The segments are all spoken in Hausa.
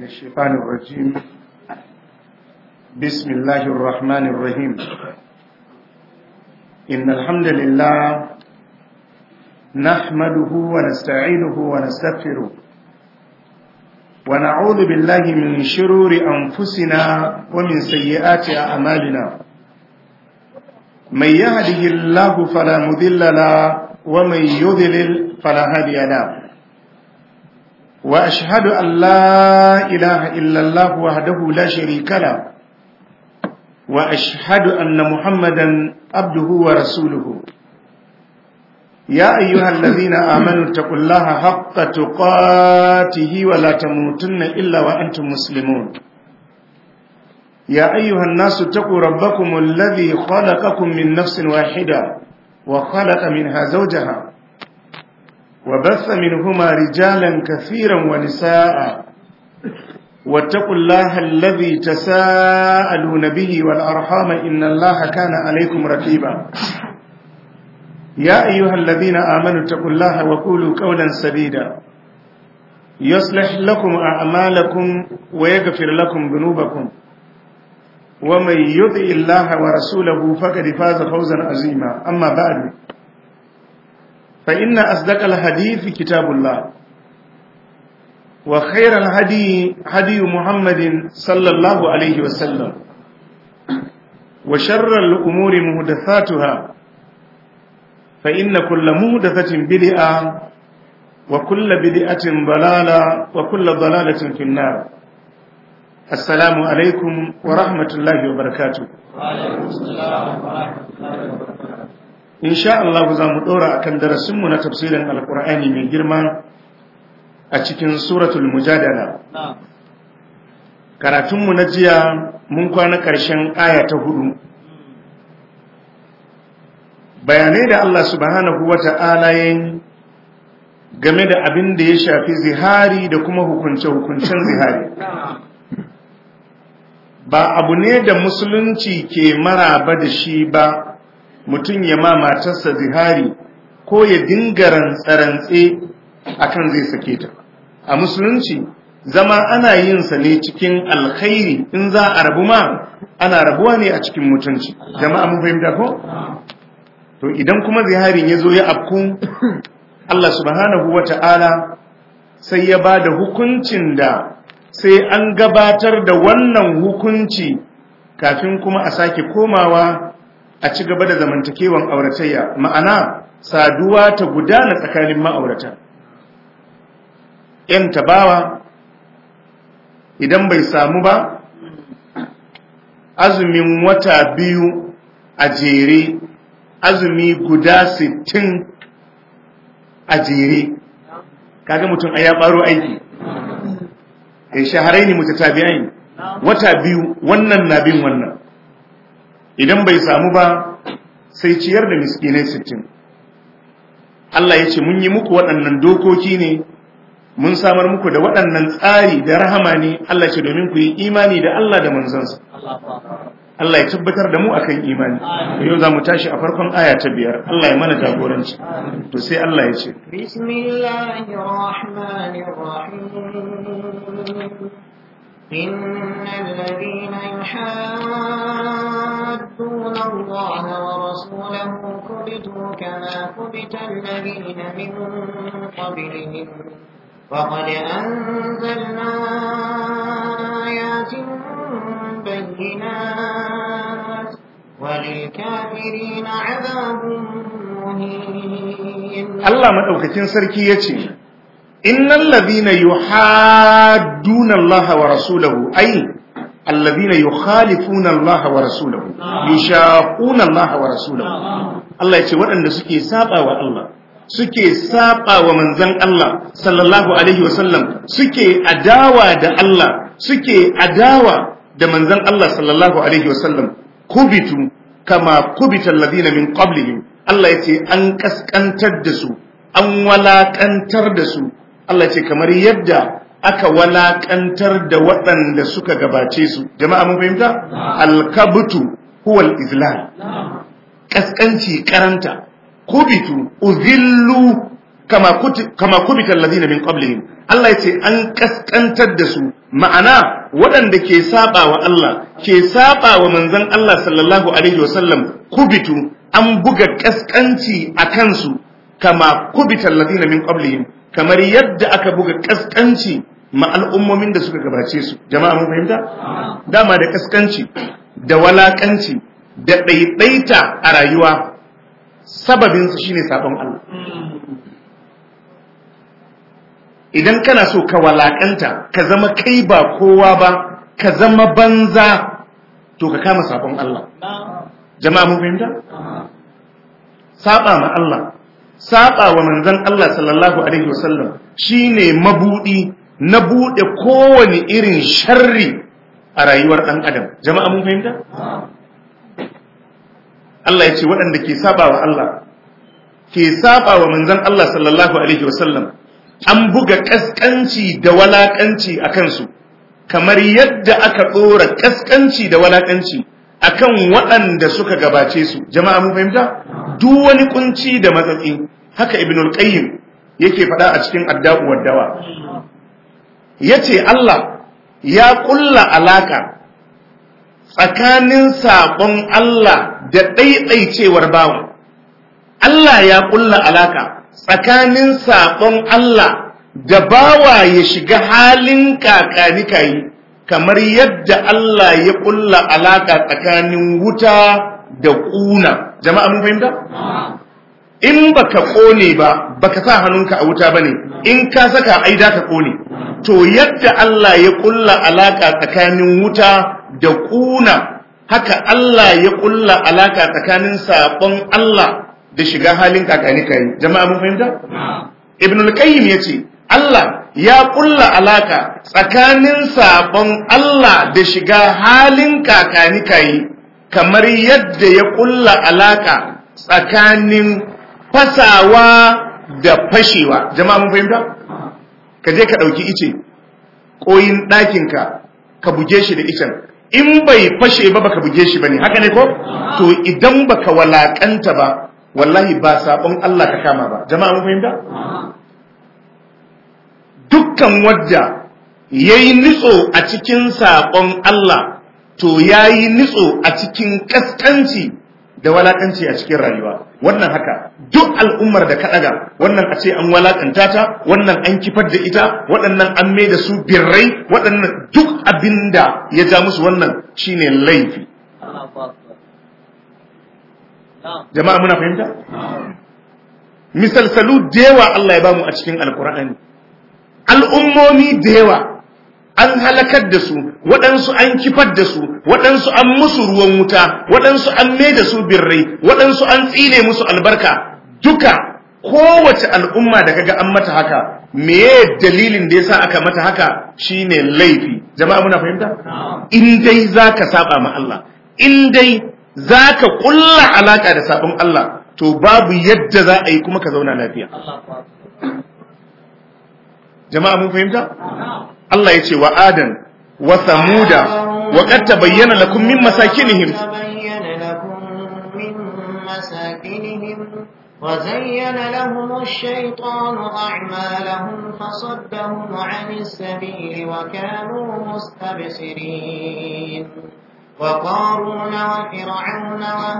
من الشيطان الرجيم بسم الله الرحمن الرحيم إن الحمد لله نحمده ونستعينه ونستغفره ونعوذ بالله من شرور أنفسنا ومن سيئات أعمالنا من يهده الله فلا مذل له ومن يذلل فلا هادي له وأشهد أن لا إله إلا الله وحده لا شريك له وأشهد أن محمدا عبده ورسوله يا أيها الذين آمنوا اتقوا الله حق تقاته ولا تموتن إلا وأنتم مسلمون يا أيها الناس اتقوا ربكم الذي خلقكم من نفس واحدة وخلق منها زوجها وبث منهما رجالا كثيرا ونساء واتقوا الله الذي تساءلون به والأرحام إن الله كان عليكم رقيبا يا أيها الذين آمنوا اتقوا الله وقولوا قولا سديدا يصلح لكم أعمالكم ويغفر لكم ذنوبكم ومن يطع الله ورسوله فقد فاز فوزا عظيما أما بعد فإن أصدق الحديث كتاب الله وخير الهدي هدي محمد صلى الله عليه وسلم وشر الأمور مهدثاتها فإن كل مهدثة بدعة وكل بدعة ضلالة وكل ضلالة في النار السلام عليكم ورحمة الله وبركاته وعليكم السلام ورحمة الله وبركاته in sha Allah za mu ɗora a kan darasinmu na tafsirin alkur'ani mai girma a cikin suratul mujadala karatunmu na jiya mun kwana ƙarshen aya ta hudu bayanai da Allah subhanahu wa ta'ala yin game da abin da ya shafi zihari da kuma hukunce-hukuncen zihari ba abu ne da musulunci ke maraba da shi ba mutum ya ma matarsa zihari ko ya dinga rantsarantse akan zai sake ta a musulunci zama ana yin sa ne cikin alkhairi in za a rabu ma ana rabuwa ne a cikin mutunci jama'a mun fahimta ko to idan kuma ziharin ya zo ya afku Allah subhanahu wata'ala sai ya ba da hukuncin da sai an gabatar da wannan hukunci kafin kuma a sake komawa a ci gaba da zamantakewan auratayya ma'ana saduwa ta gudana tsakanin ma'aurata ‘yan tabawa idan bai samu ba azumin wata biyu a jere azumi guda sittin a jere kaga mutum a ya ɓaro aiki ya shaharai ne mutatabi'ai wata biyu wannan na bin wannan idan bai samu ba sai ciyar da miskinai sittin. Allah ya ce mun yi muku waɗannan dokoki ne mun samar muku da waɗannan tsari da rahama ne Allah ce domin ku yi imani da Allah da manzansa Allah ya tabbatar da mu akan imani yau za mu tashi a farkon aya ta biyar Allah ya mana jagoranci to sai Allah ya ce إن الذين يحادون الله ورسوله كبتوا كما كبت الذين من قبلهم وقد أنزلنا آيات بينات وللكافرين عذاب مهين الله مدوكتين سركي يتي إن الذين يحادون الله ورسوله أي الذين يخالفون الله ورسوله يشاقون الله ورسوله الله يتي وأن سكي سابا والله suke saba wa manzon Allah sallallahu alaihi wasallam suke adawa da Allah suke adawa da manzon Allah sallallahu alaihi wasallam kubitu kama kubita alladhina min qablihim Allah yace an kaskantar da su an walakantar da su Allah ce kamar yadda aka walakantar da waɗanda suka gabace su jama'a mun fahimta alkabutu huwal izlal kaskanci karanta kubitu uzillu kama kuti kama kubita alladhina min qablihim Allah ya ce an kaskantar da su ma'ana waɗanda ke saba wa Allah ke saba wa manzon Allah sallallahu alaihi wasallam kubitu an buga kaskanci a kansu kama kubita alladhina min qablihim kamar yadda aka buga kaskanci ma al'ummomin da suka gabace su jama'a mun fahimta dama da kaskanci da walakanci da ɗaiɗaita a rayuwa sababinsu shine sabon Allah idan kana so ka walakanta ka zama kai ba kowa ba ka zama banza to ka kama sabon Allah jama'a mun fahimta saba ma Allah saba wa manzon Allah sallallahu alaihi wasallam shine mabudi na bude kowane irin sharri a rayuwar dan adam jama'a mun fahimta Allah ya ce waɗanda ke saba wa Allah ke saba wa manzon Allah sallallahu alaihi wasallam an buga kaskanci da walakanci a kansu kamar yadda aka ɗora kaskanci da walakanci akan waɗanda suka gabace su jama'a mun fahimta duk wani kunci da matsatsi haka ibnul qayyim yake faɗa a cikin adda'u waddawa yace Allah ya kulla alaka tsakanin sabon Allah da ɗaiɗaicewar bawa Allah ya kulla alaka tsakanin sabon Allah da bawa ya shiga halin kakanikayi kamar yadda Allah ya kulla alaka tsakanin wuta da ƙuna jama'a mun fahimta in baka kone ba baka sa hannunka a wuta bane in ka saka ai da ka kone to yadda Allah ya kulla alaka tsakanin wuta da ƙuna haka Allah ya kulla alaka tsakanin sabon Allah da shiga halin kakanikayi jama'a mun fahimta ibn al-qayyim yace Allah ya kulla alaka tsakanin sabon Allah da shiga halin kakanikayi kamar yadda ya kulla alaka tsakanin fasawa da fashewa jama'a mun fahimta ka je ka dauki ice koyin ɗakinka ka buge shi da icen in bai fashe ba baka buge shi bane haka ne ko to idan baka walakanta ba wallahi ba sabon Allah ka kama ba jama'a mun fahimta dukkan wadda yayi nitso a cikin sabon Allah to yayi nitso a cikin kaskanci da walakanci a cikin rayuwa wannan haka duk al'ummar da ka daga wannan a ce an walakanta ta wannan an kifar da ita waɗannan an mai da su birrai waɗannan duk abinda ya ja musu wannan shine laifi jama'a muna fahimta misalsalu da yawa Allah ya bamu a cikin alkur'ani al'ummomi da yawa an halakar da su waɗansu an kifar da su waɗansu an musu ruwan wuta waɗansu an mai da su birrai waɗansu an tsine musu albarka duka kowace al'umma da kaga an mata haka meye dalilin da yasa aka mata haka shine laifi jama'a muna fahimta in dai zaka saba ma Allah in dai za ka ƙulla alaƙa da sabon Allah to babu yadda za a yi kuma ka zauna lafiya. Jama'a mun fahimta? Allah ya ce wa Adan wa Samuda wa qad tabayyana lakum min masakinihim وزين لهم الشيطان أعمالهم فصدهم عن السبيل وكانوا مستبصرين وقارون وفرعون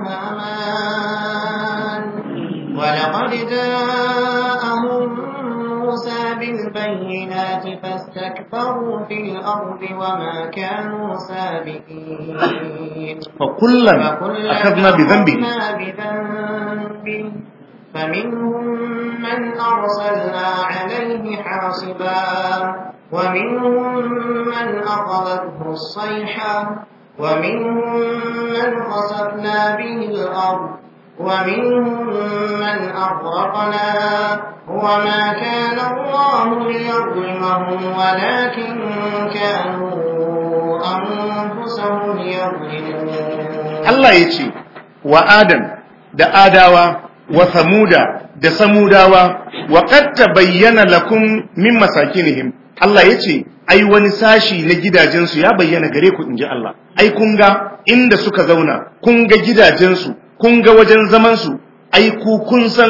وهامان ولقد جاءهم موسى بالبينات فاستكبروا في الأرض وما كانوا سابقين فكلا أخذنا بذنبه بذنبه فمنهم من أرسلنا عليه حاصبا ومنهم من أخذته الصيحة ومنهم من خسفنا به الأرض ومنهم من أغرقنا وما كان الله ليظلمهم ولكن كانوا أنفسهم يظلمون Allah ya ce wa Adam da Adawa wa Samuda da Samudawa wa qad tabayyana lakum min masakinihim Allah ya ce ai wani sashi na gidajensu ya bayyana gare ku inji Allah ai kun ga inda suka zauna kun ga gidajensu kun ga wajen zamansu ai ku kun san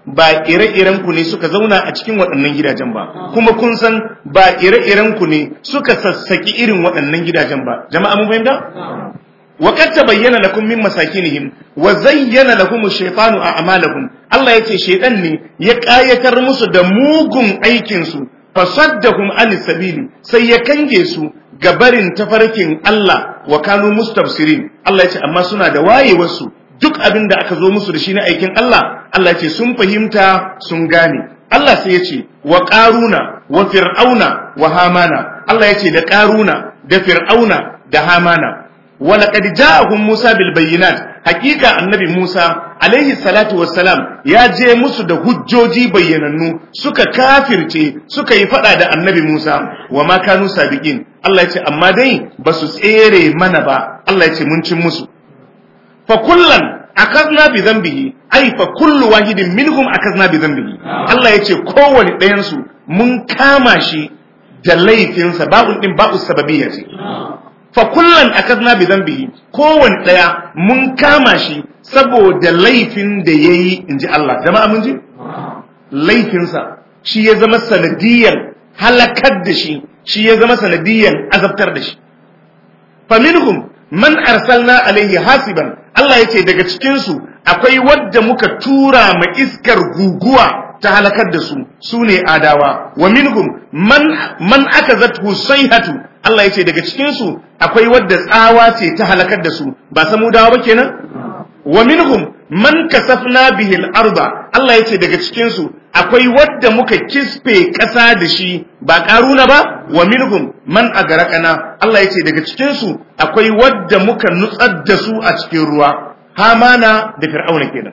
ba ire-iren ku ne suka zauna a cikin waɗannan gidajen ba kuma kun san ba ire-iren ku ne suka sassaki irin waɗannan gidajen ba jama'a mun fahimta wa qad tabayyana lakum min masakinihim wa zayyana lahum ash-shaytanu a'malahum Allah yace shaytan ne ya kayatar musu da mugun aikin su fasaddahum anis sabili sai ya kange su ga barin tafarkin Allah wa kanu mustabsirin Allah ya ce amma suna da wayewarsu duk abin da aka zo musu da shi na aikin Allah Allah ya ce sun fahimta sun gane Allah sai ya ce wa qaruna wa fir'auna wa hamana Allah ya ce da qaruna da fir'auna da hamana wa laqad ja'ahum Musa bil bayyinat hakika annabi Musa alaihi salatu wassalam ya je musu da hujjoji bayyanannu suka kafirce suka yi fada da annabi Musa wa ma kanu sabiqin Allah ya ce amma dai ba su tsere mana ba Allah ya ce mun cin musu fa kullan akazna bi dhanbihi ai fa kullu wahidin minhum akazna bi dhanbihi Allah ya ce kowane ɗayan su mun kama shi da laifinsa babu din babu sababiyya ce fa kullan akazna bi dhanbihi kowane ɗaya mun kama shi saboda laifin da yayi inji Allah jama'a mun ji laifinsa shi ya zama sanadiyan halakar da shi shi ya zama sanadiyan azabtar da shi faminhum man arsalna alaihi hasiban Allah yace daga cikin su akwai wadda muka tura ma iskar guguwa ta halakar da su sune adawa wa minhum man man akazathu sayhatu Allah yace daga cikin su akwai wadda tsawa ce ta halakar da su ba samudawa ba kenan wa minhum man kasafna bihi al-arda Allah yace daga cikin su akwai wadda muka kispe ƙasa da shi ba karuna ba wa minhum man agarakana Allah yace daga cikin su akwai wadda muka nutsar da su a cikin ruwa hamana da fir'auna kenan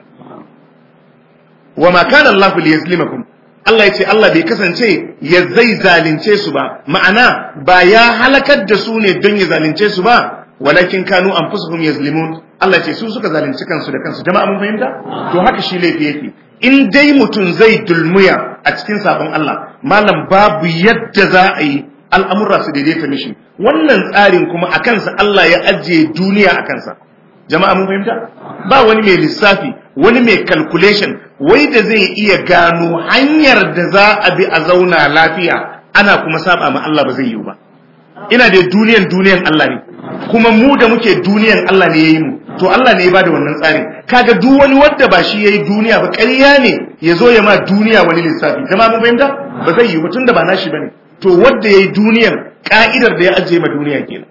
wa ma kana Allah liyazlimakum Allah yace Allah bai kasance ya zai zalunce su ba ma'ana ba ya halakar da su ne don ya zalunce su ba walakin kanu anfusuhum yazlimun Allah ce su suka zalunci kansu da kansu jama'a mun fahimta to haka shi laifi yake in dai mutum zai dulmuya a cikin sabon Allah malam babu yadda za a yi al'amura su daidaita mishi wannan tsarin kuma a kansa Allah ya ajiye duniya a kansa jama'a mun fahimta ba wani mai lissafi wani mai calculation wai da zai iya gano hanyar da za a bi a zauna lafiya ana kuma saba ma Allah ba zai yi ba ina da duniyan duniyan Allah ne kuma mu da muke duniyan Allah ne yayi mu to Allah ne ya bada wannan tsarin kaga duk wani wanda ba shi yayi duniya ba ƙarya ne ya zo ya ma duniya wani lissafi jama'a mun fahimta ba zai yi ba tunda ba nashi bane to wanda yayi duniyan ka'idar da ya ajiye ma duniya kenan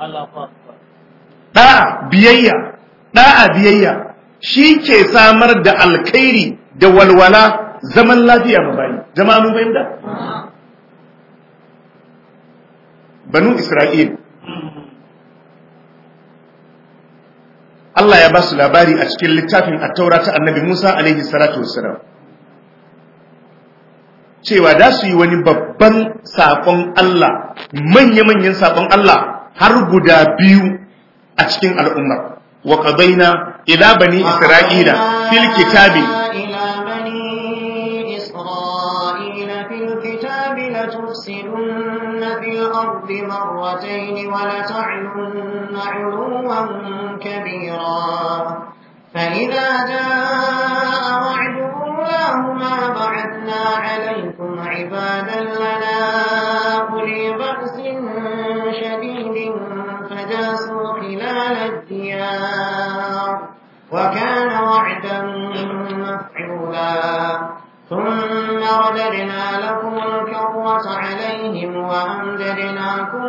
da'a biyayya da'a biyayya shi ke samar da alkhairi da walwala zaman lafiya ma bayi jama'a mun fahimta banu isra'il Allah ya ba su labari a cikin littafin attaura ta annabi Musa alaihi salatu wassalam cewa da su yi wani babban saƙon Allah manya-manyan saƙon Allah har guda biyu a cikin al'umma wa qadaina ila bani isra'ila fil kitabi الأرض مرتين ولتعلن علوا كبيرا فإذا جاء وعد أولاهما بعثنا عليكم عبادا لنا أولي بأس شديد فجاسوا خلال الديار وكان وعدا مفعولا ثم رددنا لكم الكرة عليهم وأمددناكم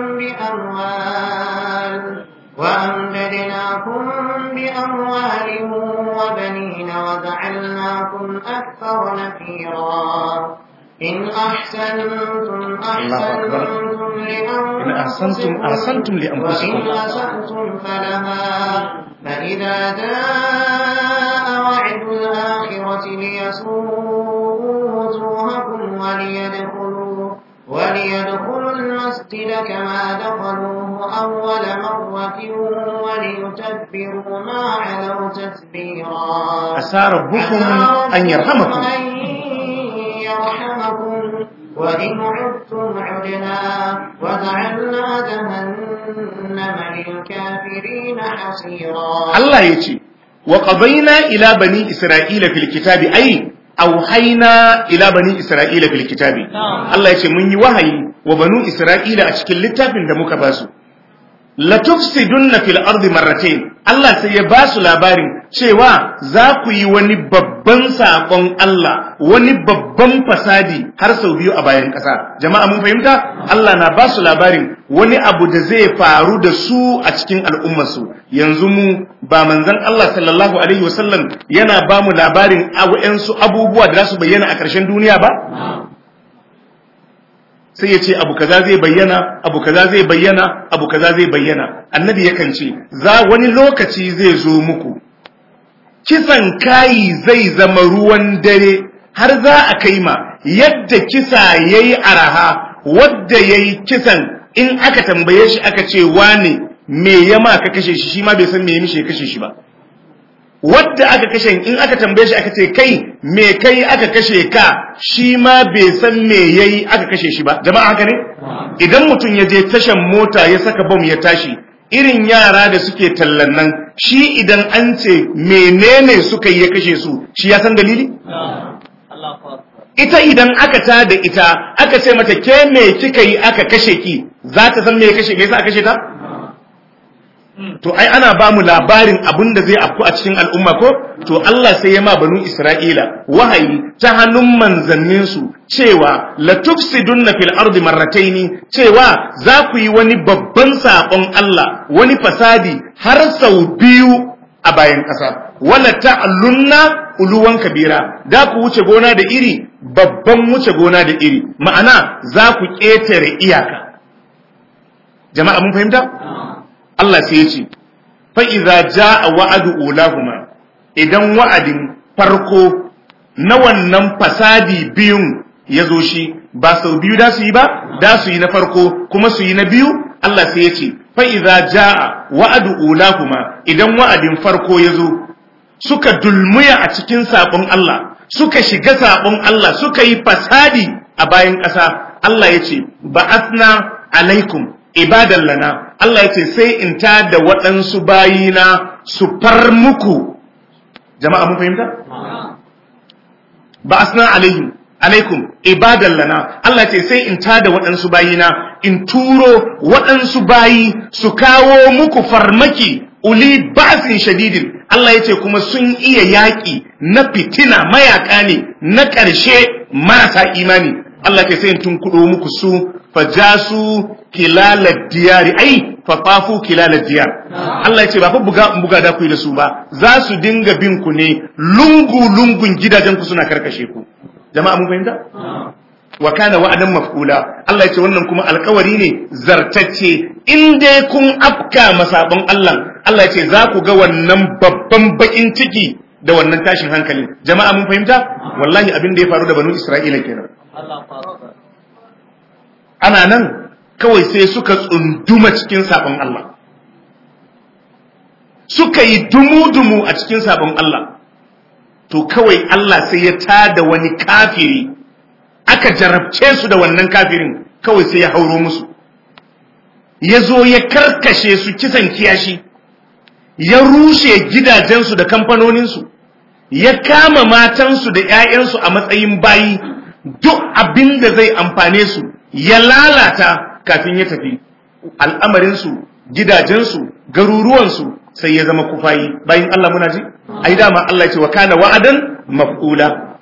بأموال وأمددناكم بأموال وبنين وجعلناكم أكثر نفيرا إن أحسنتم أحسنتم لأنفسكم إن أحسنتم أحسنتم لأنفسكم وإن أسأتم فلها فإذا جاء وعد الآخرة ليسوءوا وجوهكم وليدخلوا وليدخلوا المسجد كما دخلوه أول مرة وليتبروا ما علوا تتبيرا عسى ربكم أن يرحمكم أن يرحمكم وإن عدتم عدنا وجعلنا جهنم للكافرين حصيرا Allah ya ce, wa ƙabaina ila bani Isra'ila fil kitabi ai, auhaina ila bani isra'ila fil kitabi Allah ya ce mun yi wahayi wa banu isra'ila a cikin littafin da muka basu la tufsidunna fil ardi marratayn Allah sai ya basu labarin cewa za ku yi wani babban sakon Allah wani babban fasadi har sau biyu a bayan ƙasa jama'a mun fahimta Allah na basu labarin wani abu da zai faru da su a cikin al'ummarsu yanzu mu ba manzon Allah sallallahu alaihi wasallam yana ba mu labarin su abubuwa da za su bayyana a ƙarshen duniya ba sai ya ce abu kaza zai bayyana abu kaza zai bayyana abu kaza zai bayyana annabi yakan ce za wani lokaci zai zo muku kisan kayi zai zama ruwan dare har za a kai ma yadda kisa yayi araha wadda yayi kisan in aka tambaye shi aka ce wane me ya ma ka kashe shi shi ma bai san me ya mishi ya kashe shi ba wadda aka kashe in aka tambaye shi aka ce kai me kai aka kashe ka shi ma bai san me yayi aka kashe shi ba jama'a haka ne idan mutum ya je tashan mota ya saka bom ya tashi irin yara da suke tallan nan shi idan an ce menene suka yi ya kashe su shi ya san dalili ita idan aka ta da ita aka ce mata ke me kika yi aka kashe ki za ta san me ya kashe me yasa aka kashe ta to ai ana ba mu labarin abin da zai afku a cikin al'umma ko to Allah sai ya ma banu Isra'ila wahayi ta hannun manzannin su cewa la tufsidunna fil ardi marrataini cewa za ku yi wani babban sabon Allah wani fasadi har sau biyu a bayan ƙasa wala ta'allunna uluwan kabira da ku wuce gona da iri babban wuce gona da iri ma'ana za ku ƙetare iyaka jama'a mun fahimta Allah sai ya ce fa'iza ja a wa'adu ulahuma idan wa'adin farko na wannan fasadi biyun ya zo shi ba sau biyu da su yi ba da su yi na farko kuma su yi na biyu Allah sai ya ce fa'iza ja a wa'adu ulahuma idan wa'adin farko ya zo suka dulmuya a cikin saɓon Allah suka shiga saɓon Allah suka yi fasadi a bayan ƙasa Allah ya ce ba'asna alaikum ibadan lana Allah ya ce sai in ta da waɗansu bayina su far muku jama'a mun fahimta ba asna alaihim alaikum ibadan lana Allah ya ce sai in ta da waɗansu bayina in turo waɗansu bayi su kawo muku farmaki uli ba'sin shadidin Allah ya ce kuma sun iya yaƙi na fitina mayaka ne na ƙarshe marasa imani Allah ke sai in tun kuɗo muku su fajasu kilalar diyari ai fafafu kilalar diyar Allah ya ce ba fa buga buga da ku da su ba za su dinga bin ku ne lungu lungun gidajen ku suna karkashe ku jama'a mun fahimta wa kana wa'adan maf'ula Allah ya ce wannan kuma alkawari ne zartacce in dai kun afka masabon Allah Allah ya ce za ku ga wannan babban bakin ciki da wannan tashin hankalin jama'a mun fahimta wallahi abin da ya faru da banu Isra'ila kenan ana nan kawai sai suka tsunduma cikin sabon Allah suka yi dumu-dumu a cikin sabon Allah to kawai Allah sai ya tada wani kafiri aka jarabce su da wannan kafirin kawai sai ya hauro musu ya zo ya karkashe su kisan kiyashi ya rushe gidajensu da kamfanoninsu ya kama matansu da 'ya'yansu a matsayin bayi duk abin da zai amfane su ya lalata kafin ya tafi al'amarinsu gidajensu garuruwansu sai ya zama kufayi bayan Allah muna ji ai dama Allah ce wa kana wa'adan maf'ula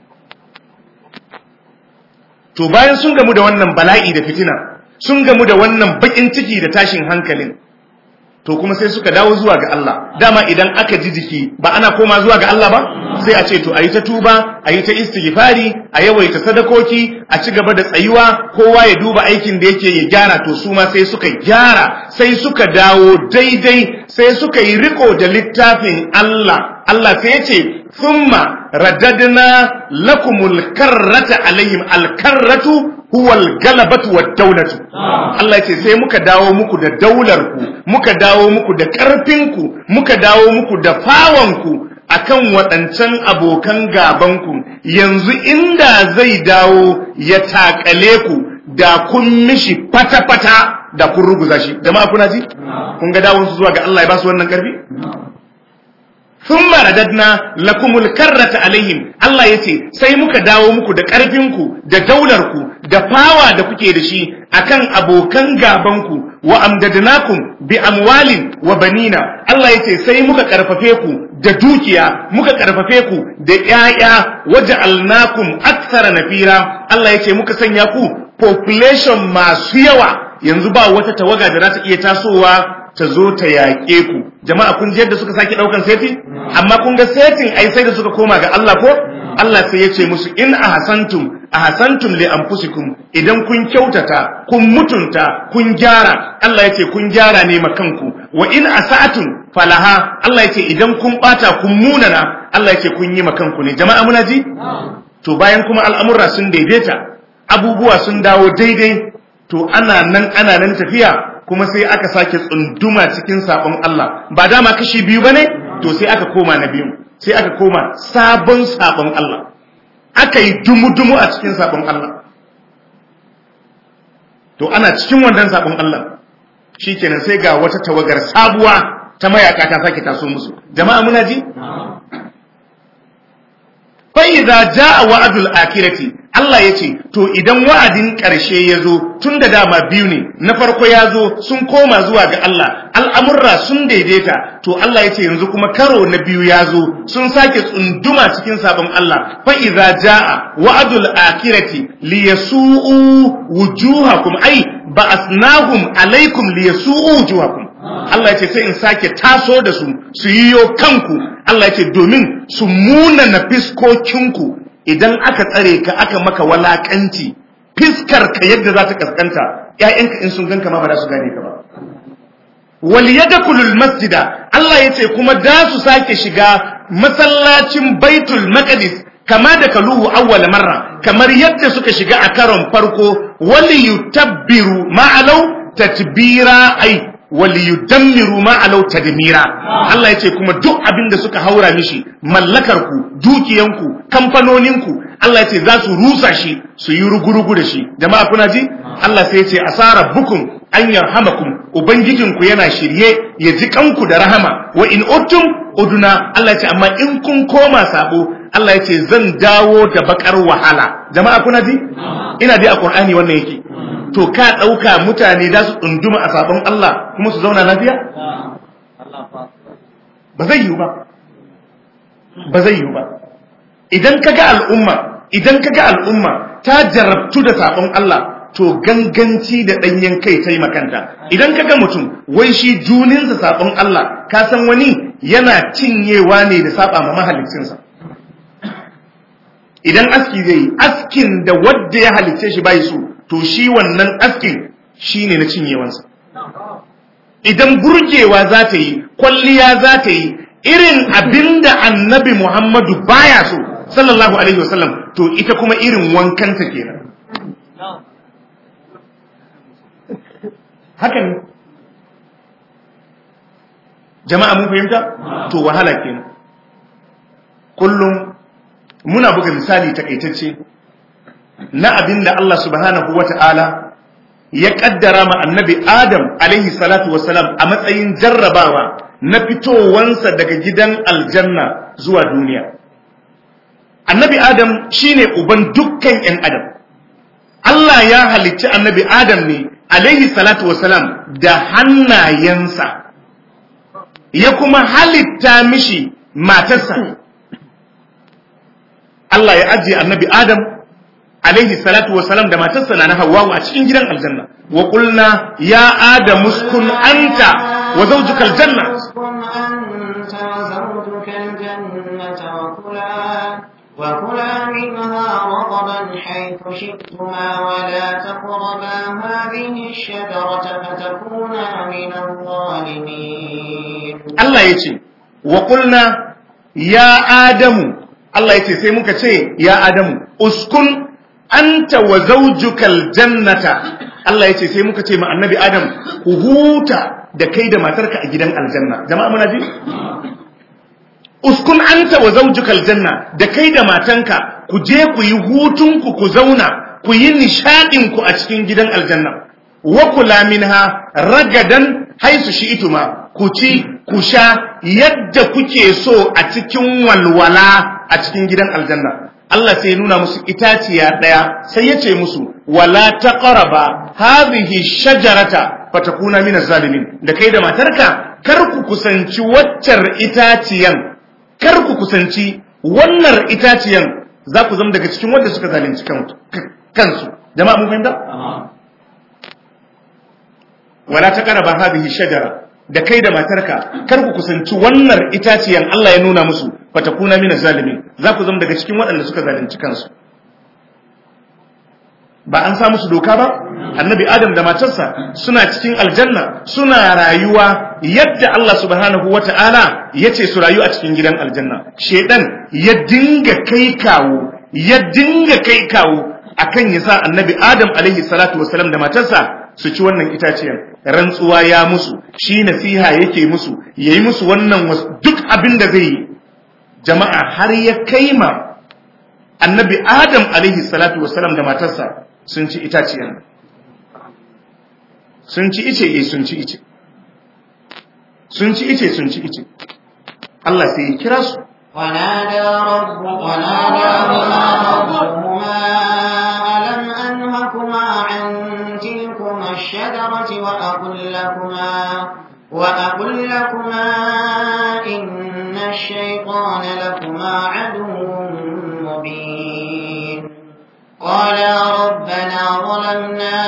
to bayan sun gamu da wannan bala'i da fitina sun gamu da wannan bakin ciki da tashin hankalin to kuma sai suka dawo zuwa ga Allah dama idan aka ji jiki ba ana koma zuwa ga Allah ba sai a ce to ayi ta tuba ayi ta istighfari a yawaita sadakoki a ci gaba da tsayuwa kowa ya duba aikin da yake ya gyara to su ma sai suka gyara sai suka dawo daidai sai suka yi riko da littafin Allah Allah sai ya ce thumma radadna lakumul karrata alaihim alkarratu huwal galabatu wad daulatu Allah ce sai muka dawo muku da daular ku muka dawo muku da karfin ku muka dawo muku da fawan ku akan waɗancan abokan gaban ku yanzu inda zai dawo ya takale ku da kun mishi fata fata da kun ruguza shi jama'a kuna ji kun ga dawon su zuwa ga Allah ya ba su wannan karfi thumma radadna lakumul karrata alaihim Allah yace sai muka dawo muku da ƙarfinku da daularku da fawa da kuke da shi akan abokan gabanku wa amdadnakum bi amwalin wa banina Allah yace sai muka karfafe ku da dukiya muka karfafe ku da ƴaƴa waja'alnakum aktsara nafira Allah yace muka sanya ku population masu yawa yanzu ba wata tawaga da za ta iya tasowa ta zo ta yaƙe ku jama'a kun ji yadda suka sake ɗaukan seti amma kun ga setin ai sai da suka koma ga Allah ko Allah sai ya ce musu in ahsantum ahsantum li anfusikum idan kun kyautata kun mutunta kun gyara Allah ya ce kun gyara ne makanku wa in asa'atum falaha Allah ya ce idan kun bata kun munana Allah ya ce kun yi makanku ne jama'a muna ji to bayan kuma al'amura sun daidaita abubuwa sun dawo daidai to ana nan ana nan tafiya kuma sai aka sake tsunduma cikin sabon Allah ba dama kashi biyu bane to sai aka koma na biyu sai aka koma sabon sabon Allah aka yi dumu-dumu a cikin sabon Allah to ana cikin wannan sabon Allah shikenan sai ga wata tawagar sabuwa ta mayaka ta sake taso musu jama'a muna ji fa idza jaa wa'dul akhirati Allah yace to idan wa'adin ƙarshe yazo tun da dama biyu ne na farko yazo sun koma zuwa ga Allah al'amurra sun daidaita to Allah yace yanzu kuma karo na biyu yazo sun sake tsunduma cikin sabon Allah fa idza jaa wa'dul akhirati liyasu'u wujuhakum ai ba'asnahum alaikum liyasu'u wujuhakum Allah yace sai in sake taso da su su yiyo kanku Allah yace domin su muna na fiskokinku idan aka tsare ka aka maka walakanci fiskar ka yadda za ta kaskanta ƴaƴanka in sun ganka ma ba za su gane ka ba wal yadkhulul masjida Allah yace kuma da su sake shiga masallacin Baitul Maqdis kama da kaluhu awwal marra kamar yadda suka shiga a karon farko wal yutabbiru ma'alau tatbira ai waliyudammiru ma alau tadmira Allah yace kuma duk abin da suka haura mishi mallakar ku dukiyanku kamfanoninku Allah yace za su rusa shi su yi rugurugu da shi jama'a kuna ji Allah sai yace asara bukum an yarhamakum ubangijinku yana shirye ya ji kanku da rahama wa in uttum uduna Allah yace amma in kun koma sabo Allah yace zan dawo da bakar wahala jama'a kuna ji ina dai a Qur'ani wannan yake to ka ɗauka mutane za su ɗunduma a sabon Allah kuma su zauna lafiya? Ba zai yiwu ba. Ba zai yiwu ba. Idan ka ga al'umma, idan ka ga al'umma ta jarabtu da sabon Allah, to ganganci da ɗanyen kai ta yi makanta. Idan ka ga mutum, wai shi juninsa sabon Allah, ka san wani yana cinyewa ne da saba ma mahalicinsa. Idan aski zai yi, askin da wadda ya halicce shi bai so, to shi wannan askin shi ne na cinyewansa idan burgewa za ta yi kwalliya za ta yi irin abinda annabi muhammadu baya so sallallahu alaihi wasallam to ita kuma irin wankanta kenan haka ne jama'a mun fahimta to wahala kenan kullum muna buga misali takaitacce na abin da Allah subhanahu wa ta'ala ya ƙaddara ma annabi Adam alaihi salatu wasalam a matsayin jarrabawa na fitowansa daga gidan aljanna zuwa duniya. Annabi Adam shine uban dukkan ‘yan Adam. Allah ya halicci annabi Adam ne alaihi salatu wasalam da hannayensa, ya kuma halitta mishi matarsa. Allah ya ajiye annabi Adam alaihi salatu wa salam da matarsa na Hawwa a cikin gidan aljanna wa qulna ya adam uskun anta wa zawjuka aljanna وكلا منها رغبا حيث شئتما ولا تقربا هذه الشجرة فتكونا من الظالمين الله يجي وقلنا يا آدم الله يجي سيمك يا آدم اسكن anta wa zaujukal jannata Allah yace sai muka ce ma annabi Adam ku huta da kai da matarka a gidan aljanna jama'a muna ji uskun anta wa zaujukal janna da kai da matanka ku je ku yi hutun ku ku zauna ku yi nishadin ku a cikin gidan aljanna wa kula minha ragadan haisu shi ituma ku ci ku sha yadda kuke so a cikin walwala a cikin gidan aljanna Allah sai ya nuna musu itaciya daya sai ya ce musu wala taqraba hadhihi shajarata fatakuna min zalimin da kai da matarka kar ku kusanci waccar itaciyan kar ku kusanci wannan itaciyan za ku zama daga cikin wanda suka zalunci kansu jama'a mun fahimta wala taqraba hadhihi shajara da kai da matarka kar ku kusanci wannan itaciyan Allah ya nuna musu fatakuna min zalimin za ku zama daga cikin waɗanda suka zalunci kansu ba an sa musu doka ba annabi adam da matarsa suna cikin aljanna suna rayuwa yadda Allah subhanahu wata'ala ya ce su rayu a cikin gidan aljanna shedan ya dinga kai kawo ya dinga kai kawo akan ya sa annabi adam alaihi salatu wasalam da matarsa su ci wannan itaciyar rantsuwa ya musu shi nasiha yake musu yayi musu wannan duk abin da zai yi jama'a har ya kaima annabi adam alaihi salatu wasalam da matarsa sun ci itaciyar sun ci ice eh sun ci ice sun ci ice sun ci ice Allah sai ya kira su ونادى رب وناداهما ربهما ألم أنهكما عن تلكما الشجرة وأقل لكما وأقل لكما إن الشيطان لكما عدو مبين قالا ربنا ظلمنا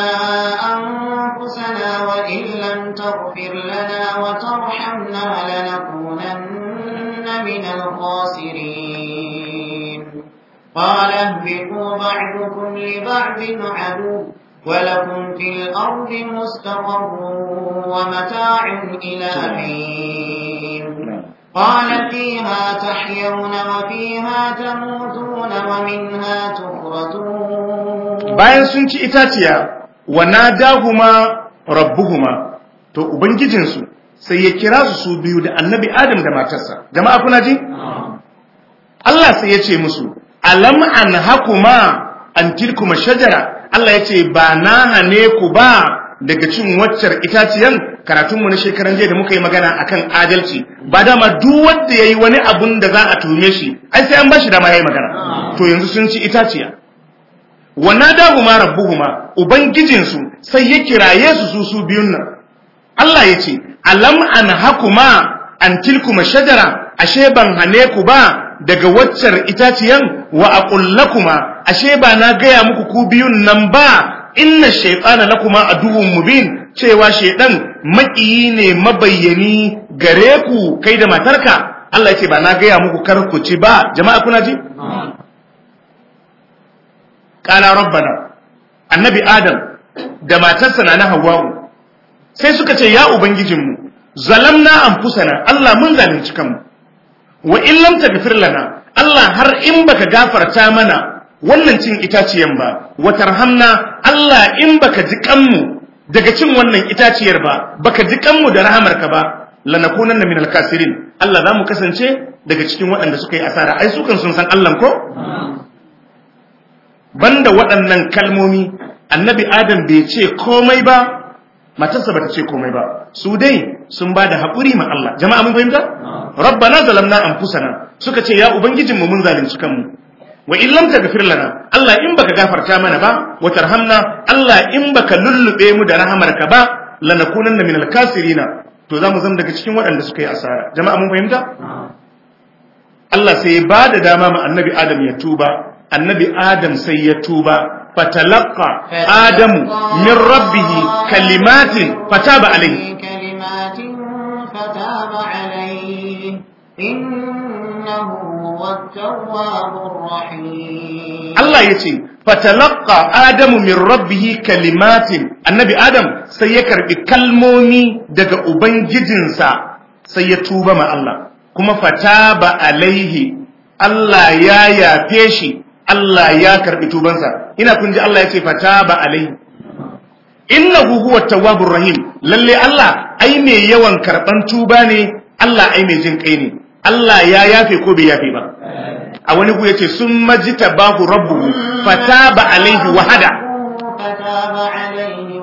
أنفسنا وإن لم تغفر لنا وترحمنا لنكونن من الخاسرين قال اهبطوا بعضكم لبعض عدو ولكم في الأرض مستقر ومتاع إلى حين قال فيها تحيون وفيها تموتون ومنها تخرجون bayan sun ci itaciya wa nadahuma rabbuhuma to ubangijinsu sai ya kira su su biyu da annabi adam da matarsa jama'a kuna ji Allah sai ya ce musu alam an hakuma an tilkuma shajara Allah ya ce ba na hane ku ba daga cin waccar itaciyan karatunmu na shekaran jiya da muka yi magana akan adalci ba dama duk wanda yayi wani abun da za a tume shi ai sai an bashi dama yayi magana to yanzu sun ci itaciya wa nadahuma rabbuhuma ubangijinsu sai ya kiraye su su su biyun nan Allah ya ce alam an hakuma an tilkuma shajara ashe ban hane ku ba daga waccar itaciyan wa aqullakuma ashe ba na gaya muku ku biyun nan ba inna shaytana lakuma aduwwun mubin cewa shaydan makiyi ne mabayyani gare ku kai da matarka Allah ya ce ba na gaya muku kar ku ci ba jama'a kuna ji qala rabbana annabi adam da matarsa na hawwa'u sai suka ce ya ubangijinmu zalamna anfusana Allah mun zalunci kanmu wa in lam taghfir lana Allah har in baka gafarta mana wannan cin itaciyan ba wa tarhamna Allah in baka ji kanmu daga cin wannan itaciyar ba baka ji kanmu da rahamarka ba lanakunanna minal kasirin Allah za mu kasance daga cikin waɗanda suka yi asara ai su kan sun san Allah ko banda waɗannan kalmomi annabi adam bai ce komai ba matarsa bata ce komai ba su dai sun ba da haƙuri ma Allah jama'a mun fahimta rabbana zalamna anfusana suka ce ya ubangijin mu mun zalunci kanmu wa in lam taghfir lana Allah in baka gafarta mana ba wa tarhamna Allah in baka lullube mu da rahamarka ba lanakunanna minal kasirina to zamu zama daga cikin waɗanda suka yi asara jama'a mun fahimta Allah sai ya ba da dama ma annabi Adam ya tuba annabi Adam sai ya tuba فتلقى آدم من ربه كلمات فتاب عليه كلمات فتاب عليه إنه هو التواب الرحيم الله يتي فتلقى آدم من ربه كلمات النبي آدم سيكر بكلمومي دقى أبنجدنسا سيتوب مع الله كما فتاب عليه الله يا يا فيشي Allah ya karbi tubansa ina kun ji Allah ya ce fataba alai innahu huwa tawwabur rahim lalle Allah ai mai yawan karban tuba ne Allah ai mai jin kai ne Allah ya yafe ko bai yafe ba a wani ku yace summa jitabahu rabbuhu fataba alaihi wa hada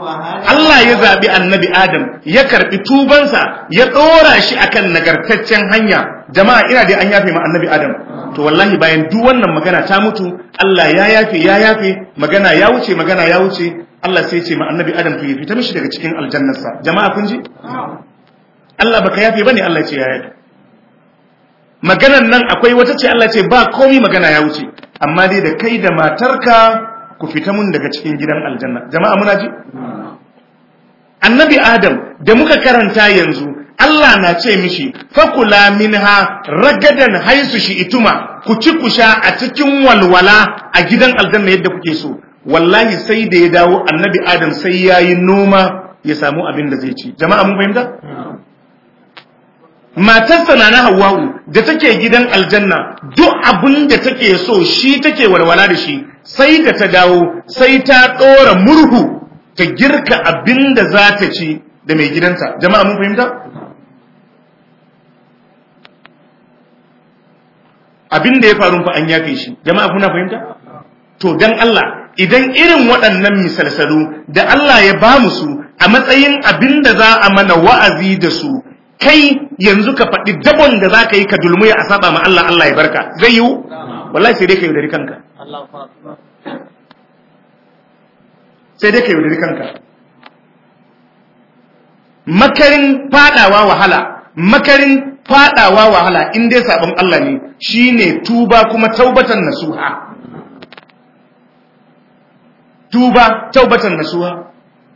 Allah ya zabi annabi Adam ya karbi tubansa ya dora shi akan nagartaccen hanya jama'a ina dai an yafe ma annabi Adam to wallahi bayan duk wannan magana ta mutu Allah ya yafe ya yafe magana ya wuce magana ya wuce Allah sai ce ma annabi Adam to ya fita mishi daga cikin aljannarsa jama'a kun ji Allah baka yafe bane Allah ce ya yafe maganan nan akwai wata ce Allah ce ba komai magana ya wuce amma dai da kai da matarka ku fita mun daga cikin gidan aljanna jama'a muna ji annabi adam da muka karanta yanzu Allah na ce mishi fakula minha ragadan haisu shi ituma ku ci ku sha a cikin walwala a gidan aljanna yadda kuke so wallahi sai da ya dawo annabi adam sai yayi noma ya samu abin da zai ci jama'a mun fahimta matarsa na na Hawwa'u da take gidan aljanna duk abin da take so shi take walwala da shi sai da ta dawo sai ta ɗora murhu ta girka abin da za ta ci da mai gidanta jama'a mun fahimta abin da ya faru fa an yafe shi jama'a kuna fahimta to dan Allah idan irin waɗannan misalsalu da Allah ya ba mu su a matsayin abin da za a mana wa'azi da su kai yanzu ka faɗi dabon da za ka yi ka dulmuya a saba ma Allah Allah ya barka zai yiwu wallahi sai dai ka yaudari kanka sai dai ka yaudari kanka makarin fadawa wahala makarin fadawa wahala in dai sabon Allah ne shine tuba kuma taubatan nasuha tuba taubatan nasuha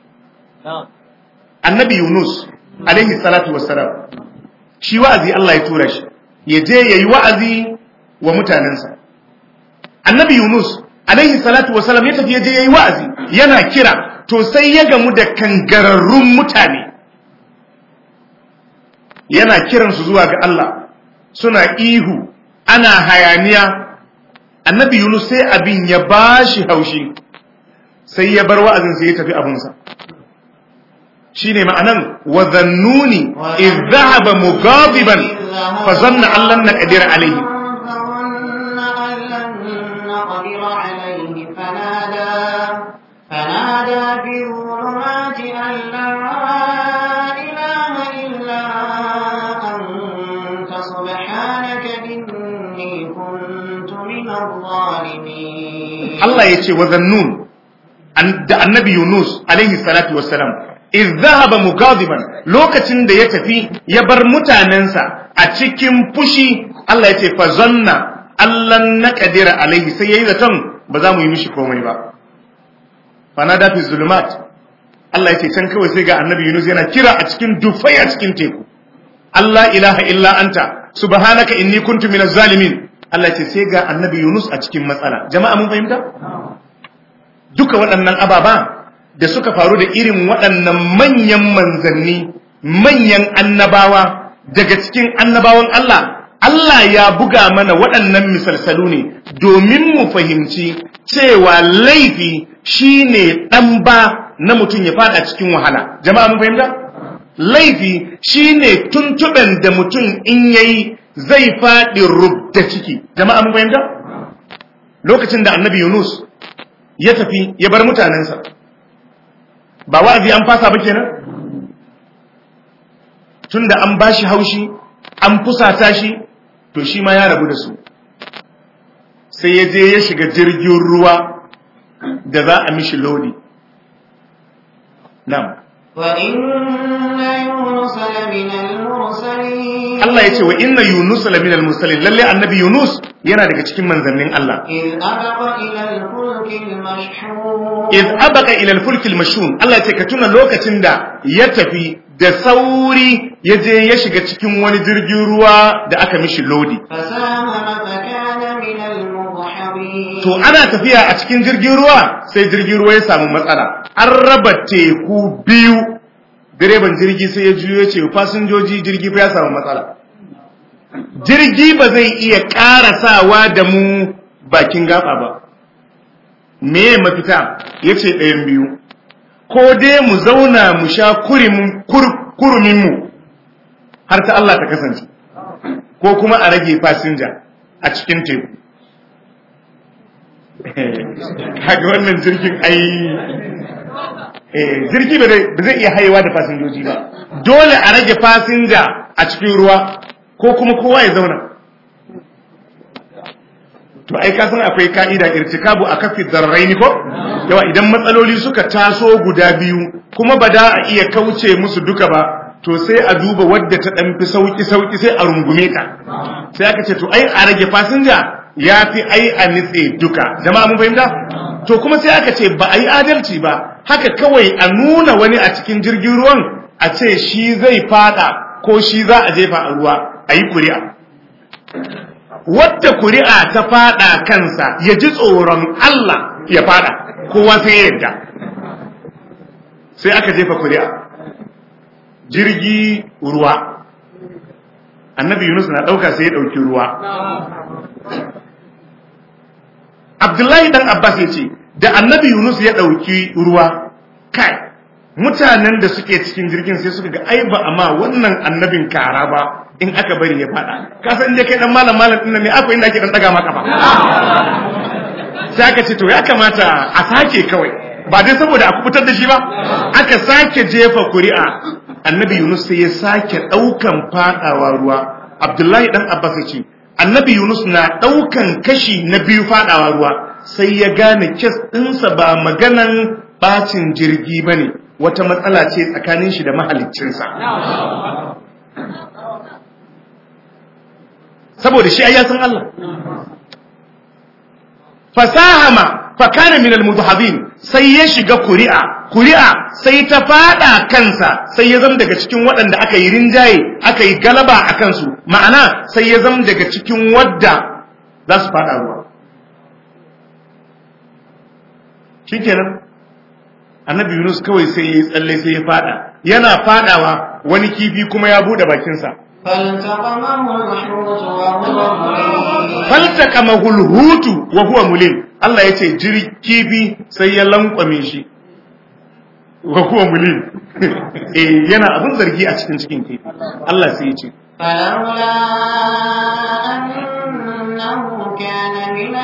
annabi Yunus alaihi salatu wassalam shi wa'azi Allah ya tura shi ya je yayi wa'azi wa mutanensa annabi Yunus alaihi salatu wassalam ya tafi ya je yayi wa'azi yana kira to sai ya gamu da kangararrun mutane yana kiran su zuwa ga Allah suna ihu ana hayaniya annabi Yunus sai abin ya bashi haushi sai ya bar wa'azin sai ya tafi abunsa shine ma'anan wa zannuni iz dhahaba mughadiban fa zanna an lan naqdir alayhi فنادى في الظلمات أن لا إله إلا أنت سبحانك إني كنت من الظالمين Allah ya ce wa zannun da annabi Yunus alaihi salatu wassalam iz dhahaba mugadiban lokacin da ya tafi ya bar mutanensa a cikin fushi Allah ya ce fa zanna allan naqdira alaihi sai yayi zaton ba za mu yi mishi komai ba fanada fi zulumat Allah ya ce can kawai sai ga annabi Yunus yana kira a cikin dufai a cikin teku Allah ilaha illa anta subhanaka inni kuntu minaz zalimin Allah ya ce sai ga annabi Yunus a cikin matsala jama'a mun fahimta duka waɗannan ababa da suka faru da irin waɗannan manyan manzanni manyan annabawa daga cikin annabawan Allah Allah ya buga mana waɗannan misalsalu ne domin mu fahimci cewa laifi shine ɗan ba na mutum ya fada cikin wahala jama'a mun fahimta laifi shine tuntuɓen da mutum in yayi zai faɗi rubda ciki jama'a mun fahimta lokacin da annabi Yunus ya tafi ya bar mutanensa ba wa'azi an fasa ba kenan tunda an bashi haushi an fusata shi to shi ma ya rabu da su sai ya je ya shiga jirgin ruwa da za a mishi lodi na'am وإن يونس لمن المرسلين Allah ya ce wa inna Yunus laminal mursalin lalle annabi Yunus yana daga cikin manzannin Allah إذ أبق إلى الفلك المشحون iz abaka ila al-fulk al-mashhun Allah ya ce ka tuna lokacin da ya tafi da sauri ya je ya shiga cikin wani jirgin ruwa da aka mishi lodi فساهم فكان من المضحضين to ana tafiya a cikin jirgin ruwa sai jirgin ruwa ya samu matsala an raba teku biyu direban jirgi sai ya juyo ya ce fasinjoji jirgi fa ya samu matsala jirgi ba zai iya karasawa da mu bakin gaba ba me mafita ya ce ɗayan biyu ko dai mu zauna mu sha kuruminmu har ta Allah ta kasance ko kuma a rage fasinja a cikin teku kaga wannan jirgin ai eh jirgi ba zai iya haihuwa da fasinjoji ba dole a rage fasinja a cikin ruwa ko kuma kowa ya zauna to ai ka san akwai ka'ida irtikabu a kafin zarraini ko yawa idan matsaloli suka taso guda biyu kuma ba da a iya kauce musu duka ba to sai a duba wadda ta dan fi sauki sauki sai a rungume ta sai aka ce to ai a rage fasinja ya fi ai a nitse duka jama'a mun fahimta to kuma sai aka ce ba a yi adalci ba haka kawai a nuna wani a cikin jirgin ruwan a ce shi zai fada ko shi za a jefa a ruwa a yi kuri'a wadda kuri'a ta fada kansa ya ji tsoron Allah ya fada kowa sai ya yadda sai aka jefa kuri'a jirgi ruwa annabi yunus na ɗauka sai ya ɗauki ruwa abdullahi dan abbas ya ce da annabi yunus ya ɗauki ruwa kai mutanen da suke cikin jirgin sai suka ga ai ba amma wannan annabin kara ba in aka bari ya fada ka san je kai dan malam malam din ne akwai inda ake dan daga maka ba sai aka ce to ya kamata a sake kawai ba dai saboda a kubutar da shi ba aka sake jefa kuri'a annabi yunus sai ya sake daukan fadawa ruwa abdullahi dan abbas ya ce annabi yunus na daukan kashi na biyu fadawa ruwa sai ya gane kes ɗinsa ba maganan bacin jirgi ba ne wata matsala ce tsakanin shi da mahaliccinsa saboda shi ya san Allah fasahama fakana min almudhabin sai ya shiga kuri'a kuri'a sai ta fada kansa sai ya zama daga cikin waɗanda aka yi rinjaye aka yi galaba a kansu ma'ana sai ya zama daga cikin wadda za su fada ruwa shikenan annabi Yunus kawai sai ya tsalle sai ya fada yana fadawa wani kifi kuma ya bude bakinsa faltaqamahu alhutu wa huwa mulim Allah yace jiri kifi sai ya lankwame shi wa huwa mulim eh yana abin zargi a cikin cikin kifi Allah sai ya ce فلولا أنه كان من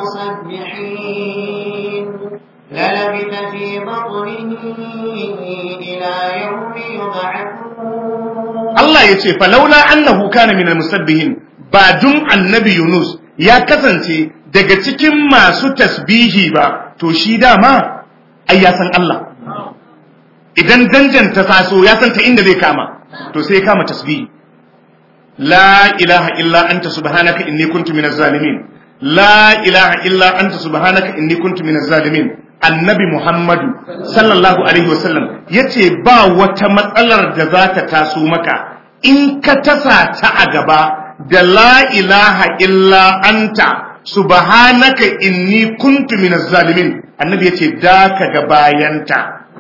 المسبحين للبث في بطنه إلى يوم يبعثون Allah ya ce falaula annahu kana min almusabbihin ba dun annabi Yunus ya kasance daga cikin masu tasbihi ba to shi dama ai ya san Allah idan danjan ta taso ya san ta inda zai kama to sai ya kama tasbihi la ilaha illa anta subhanaka inni kuntu minaz zalimin la ilaha illa anta subhanaka inni kuntu minaz zalimin annabi Muhammadu sallallahu Alaihi wasallam ya ce ba wata matsalar da za ta taso maka in ka tasa ta a gaba da la ilaha illa anta subhanaka inni kuntu minaz zalimin annabi ya ce da ka ga bayanta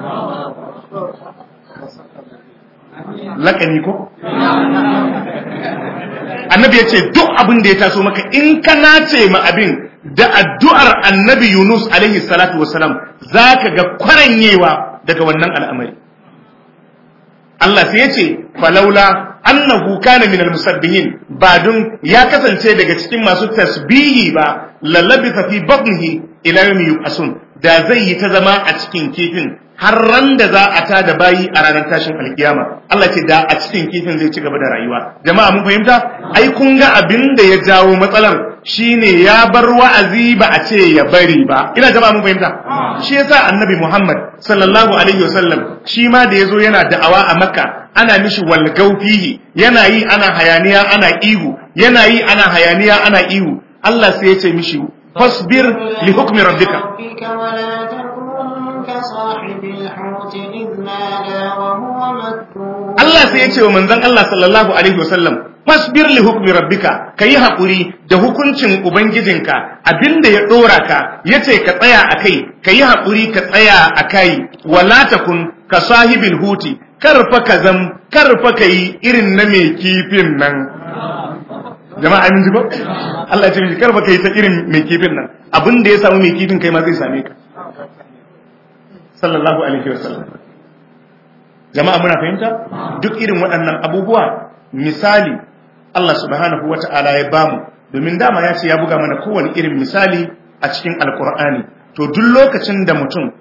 laƙani ko? annabi ya ce duk abin da ya taso maka in ka nace ma abin da addu'ar annabi Yunus alaihi salatu wasalam za ka ga kwaranyewa daga wannan al'amari. Allah sai ya ce, falaula annahu kana minal musabbihin ba dun ya kasance daga cikin masu tasbihi ba lallabi fi batnihi ila yawmi yub'asun da zai yi ta zama a cikin kifin har ran da za a ta da bayi a ranar tashin alkiyama Allah ce da a cikin kifin zai ci gaba da rayuwa jama'a mun fahimta ai kun ga abin da ya jawo matsalar shine ya bar wa'azi ba a ce ya bari ba ina jama'a mun fahimta shi yasa annabi Muhammad sallallahu alaihi wasallam shi ma da yazo yana da'awa a Makka ana mishi walgau fihi yana yi ana hayaniya ana ihu yana yi ana hayaniya ana ihu Allah sai ya ce mishi fasbir li hukmi rabbika ولا تكن كصاحب الحوت إذ نادى وهو مكتوب Allah sai ya ce wa manzon Allah sallallahu alaihi wasallam fasbir li hukmi rabbika kayi hakuri da hukuncin ubangijinka abinda ya dora ka yace ka tsaya akai kayi hakuri ka tsaya akai wala takun ka sahibil huti karfa ka zam karfa kai irin na mai kifin nan jama'a amin ji ba Allah ya ce miki karfa kai ta irin mai kifin nan abinda ya samu mai kifin kai ma zai same ka sallallahu alaihi wasallam jama'a muna fahimta duk irin waɗannan abubuwa misali Allah subhanahu wata'ala ya bamu domin dama ya ce ya buga mana kowane irin misali a cikin alkur'ani to duk lokacin da mutum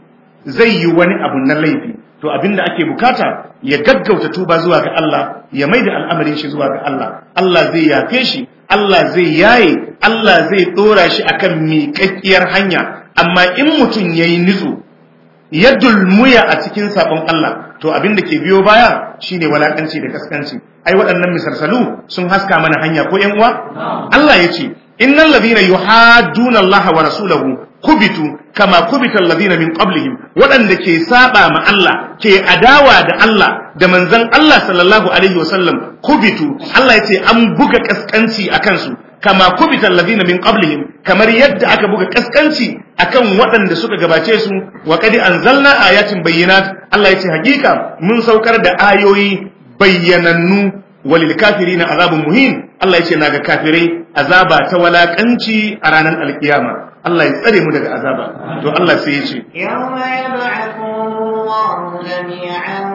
zai yi wani abu na laifi to abinda ake bukata ya gaggauta tuba zuwa ga Allah ya maida al'amarin shi zuwa ga Allah Allah zai yafe shi Allah zai yaye Allah zai dora shi akan miƙaƙƙiyar hanya amma in mutum yayi nitsu ya dulmuya a cikin sabon Allah to abin da ke biyo baya shine walakanci da kaskanci ai waɗannan misalsalu sun haska mana hanya ko ƴan uwa Allah ya ce innal ladhina yuhadduna Allah wa rasulahu kubitu kama kubita alladhina min qablihim waɗanda ke saba ma Allah ke adawa da Allah da manzon Allah sallallahu alaihi wasallam kubitu Allah ya ce an buga kaskanci akan su kama kubita alladhina min qablihim kamar yadda aka buga kaskanci akan waɗanda suka gabace su wa qad anzalna ayatin bayyinat Allah yace hakika mun saukar da ayoyi bayyanannu walil kafirina azabun muhin Allah yace naga kafirai azaba ta walakanci a ranar alkiyama Allah ya tsare mu daga azaba to Allah sai yace yawma yab'athu Allahu jami'an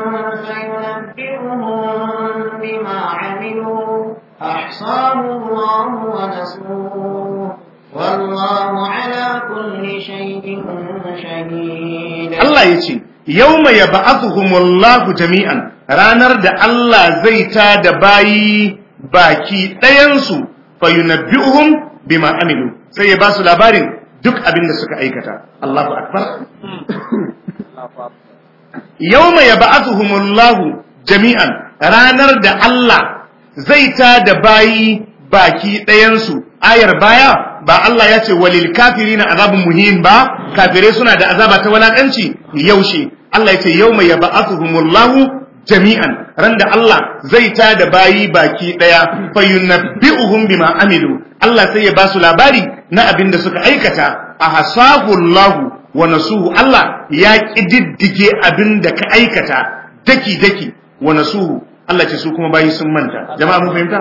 fayunabbi'uhum bima 'amilu أحصاه الله ونسوه والله على كل شيء شهيد الله يجي يوم يبعثهم الله جميعا ranar da Allah zai ta da bayi baki ɗayansu fayunabbi'uhum bima amilu sai ya ba su labarin duk abin da suka aikata Allahu akbar yawma yab'athuhumullahu jami'an ranar da Allah zai ta da bayi baki ɗayansu ayar baya ba Allah ya ce walil kafirina azabun muhin ba kafirai suna da azaba ta walakanci yaushe Allah ya ce yawma yab'athuhumullahu jami'an ran da Allah zai ta da bayi baki ɗaya fayunabbi'uhum bima amilu Allah sai ya ba su labari na abin da suka aikata a hasahullahu wa nasuhu Allah ya kididdige abin da ka aikata daki daki wa nasuhu Allah ce su kuma bayi sun manta jama'a mun fahimta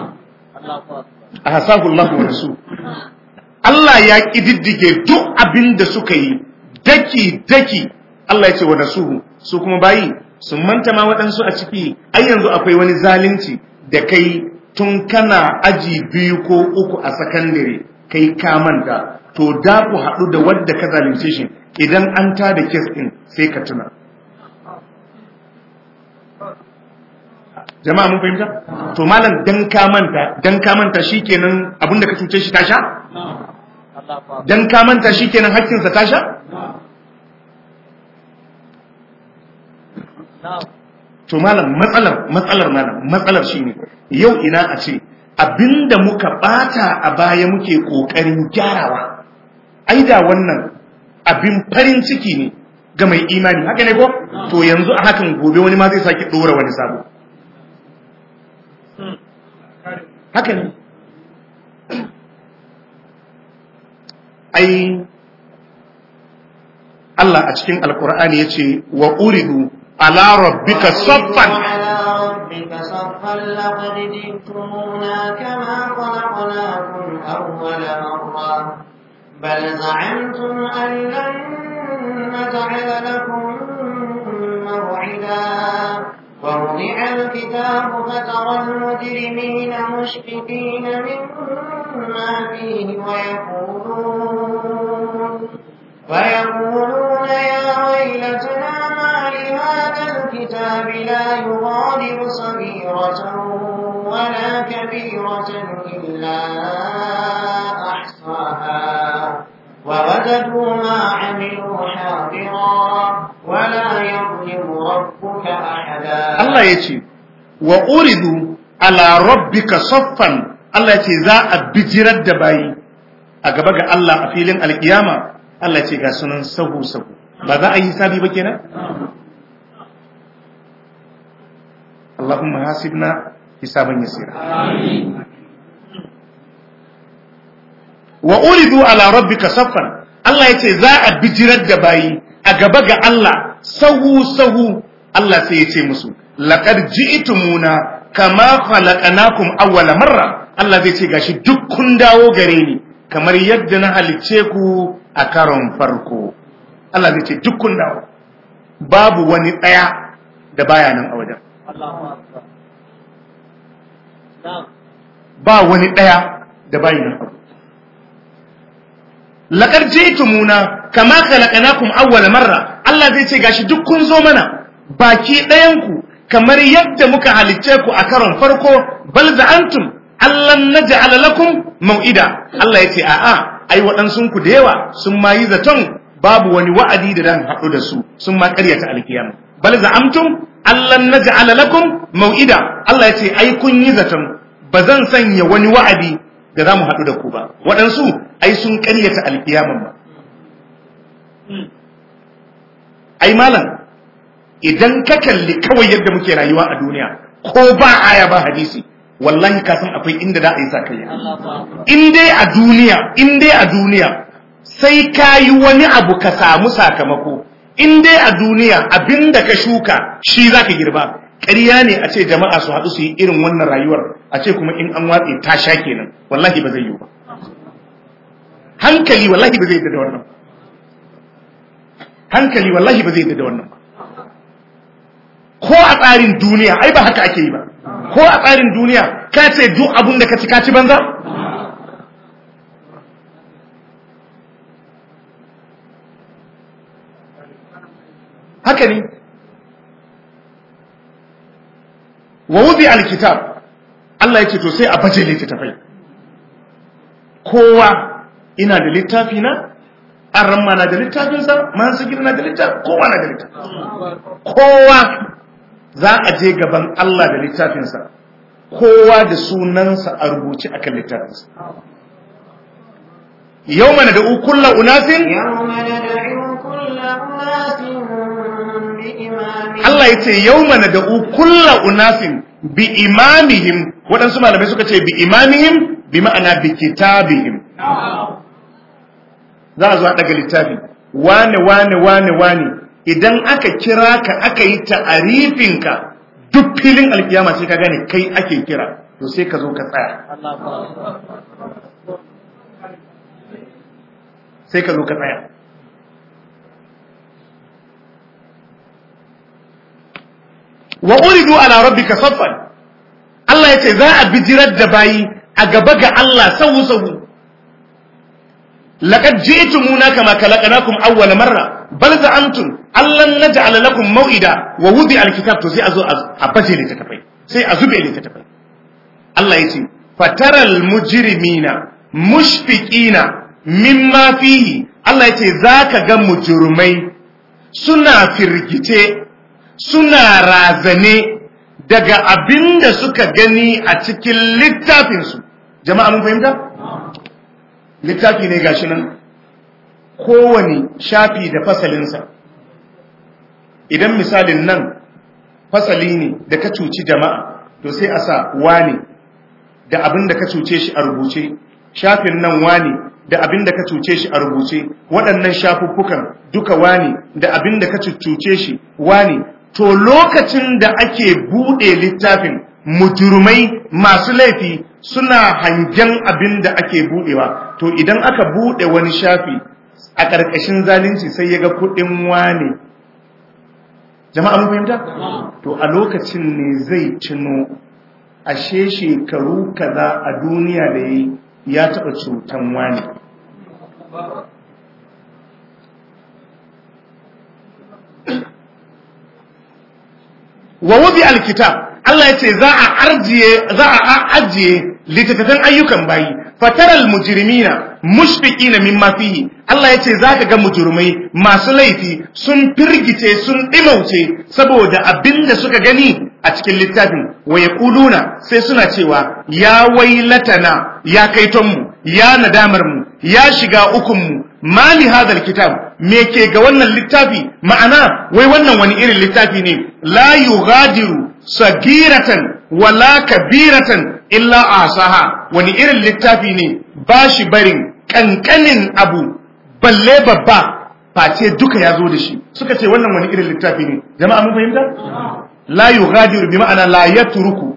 a hasahu Allah wa rasul Allah ya kididdige duk abin da suka yi daki daki Allah ya ce wa nasuhu su kuma bayi sun manta ma waɗansu a ciki ai yanzu akwai wani zalunci da kai tun kana aji biyu ko uku a sakandare kai ka manta to da ku haɗu da wadda ka zalunce shi idan an tada kes ɗin sai ka tuna jama'a mun fahimta to malam dan ka manta dan ka manta shikenan abinda ka cuce shi ta sha dan ka manta shikenan hakkin sa ta sha to malam matsalar matsalar malam matsalar shine yau ina a ce abinda muka bata a baya muke kokarin gyarawa ai da wannan abin farin ciki ne ga mai imani haka ne ko to yanzu a hakan gobe wani ma zai sake dora wani sabo haka ne ai Allah a cikin alkur'ani ya ce wa uridu ala rabbika saffan لقد جئتمونا كما خلقناكم أول مرة بل زعمتم أن لن نجعل لكم موعدا ووضع الكتاب فترى المجرمين مشفقين مما فيه ويقولون ويقولون يا ويلتنا ما لهذا الكتاب لا يغادر صغيرة ولا كبيرة إلا أحصاها ووجدوا ما عملوا حاضرا ولا يظلم ربك أحدا Allah ya ce wa uridu ala rabbika saffan Allah ya ce za a bijirar da bayi a gaba ga Allah a filin alkiyama Allah ya ce ga sunan sahu sahu ba za a yi hisabi ba kenan Allahumma hasibna hisaban yasira wa uridu ala rabbika saffan Allah ya ce za a bijirar da bayi a gaba ga Allah sahu sahu Allah sai ya ce musu laqad ji'tumuna kama khalaqnakum awwala marra Allah zai ce gashi duk kun dawo gare ni kamar yadda na halicce ku a karon farko Allah zai ce duk kun dawo babu wani daya da baya nan a wajen ba wani daya da baya nan a wajen laqad ji'tumuna kama khalaqnakum awwala marra Allah zai ce gashi duk kun zo mana baki ɗayan ku kamar yadda muka halicce ku a karon farko bal za'antum allan naj'ala lakum mau'ida Allah ya ce a'a ai waɗansun ku da yawa sun ma yi zaton babu wani wa'adi da dan haɗu da su sun ma ƙaryata alkiyama bal za'amtum allan naj'ala lakum mau'ida Allah ya ce ai kun yi zaton ba zan sanya wani wa'adi da za mu haɗu da ku ba waɗansu ai sun ƙaryata alkiyaman ba ai malam idan ka kalli kawai yadda muke rayuwa a duniya ko ba aya ba hadisi wallahi ka san akwai inda za a yi sakayya in dai a duniya in dai a duniya sai ka yi wani abu ka samu sakamako in dai a duniya abinda ka shuka shi za ka girba ƙarya ne a ce jama'a su haɗu su yi irin wannan rayuwar a ce kuma in an watse ta sha kenan wallahi ba zai yi ba hankali wallahi ba zai yi da wannan hankali wallahi ba zai yi da wannan ba ko a tsarin duniya ai ba haka ake yi ba ko a tsarin duniya ka ce duk abun da ka ci ka ci banza haka ne wa wuzi alkitab Allah ya ce to sai a baje littattafai kowa ina da littafi na arramma na da littafinsa masu na da littafi kowa na da littafi kowa za a je gaban Allah da littafinsa kowa da sunansa a rubuce akan littafinsa yau mana da ukulla unasin Allah ya ce yau mana da ukulla unasin bi imamihim waɗansu malamai suka ce bi imamihim bi ma'ana bi kitabihim za a zo a daga littafi wane wane wane wane idan aka kira ka aka yi ta'arifinka duk filin alkiyama sai ka gane kai ake kira to sai ka zo ka tsaya sai ka zo ka tsaya wa uridu ala rabbika saffan Allah ya ce za a bijirar da bayi a gaba ga Allah sau sau laqad ji'tumuna kama khalaqnakum awwal marra bal za'antum allan naj'ala lakum maw'ida wa wudi alkitab to sai a zo a baje littattafai sai a zube littattafai Allah yace fataral mujrimina mushfiqina mimma fihi Allah yace zaka ga mujrimai suna firgice suna razane daga abinda suka gani a cikin littafinsu jama'a mun fahimta littafi ne gashi nan kowane shafi da fasalinsa idan misalin nan fasali ne da ka cuci jama'a to sai a sa wane da abin da ka cuce shi a rubuce shafin nan wane da abin da ka cuce shi a rubuce waɗannan shafuffukan duka wane da abin da ka cuce shi wane to lokacin da ake buɗe littafin mujurmai masu laifi suna hangen abin da ake buɗewa to idan aka buɗe wani shafi a ƙarƙashin zalunci sai ya ga kuɗin wane jama'a mun fahimta to a lokacin ne zai cino ashe shekaru kaza a duniya da yayi ya taɓa cutan wane wa wubi alkitab Allah ya ce za a arjiye za a ajiye littattafan ayyukan bayi fataral mujrimina mushfiqina mimma fihi Allah ya ce zaka ga mujrimai masu laifi sun firgice sun dimauce saboda abinda suka gani a cikin littafin wa yaquluna sai suna cewa ya wailatana ya kaiton mu ya nadamar mu ya shiga ukun mu mali hadal kitab me ke ga wannan littafi ma'ana wai wannan wani irin littafi ne la yughadiru sagiratan wala kabiratan illa asaha wani irin littafi ne ba shi barin kankanin abu balle babba face duka ya zo da shi suka ce wannan wani irin littafi ne jama'a mun fahimta la yughadiru bi ma'ana la yatruku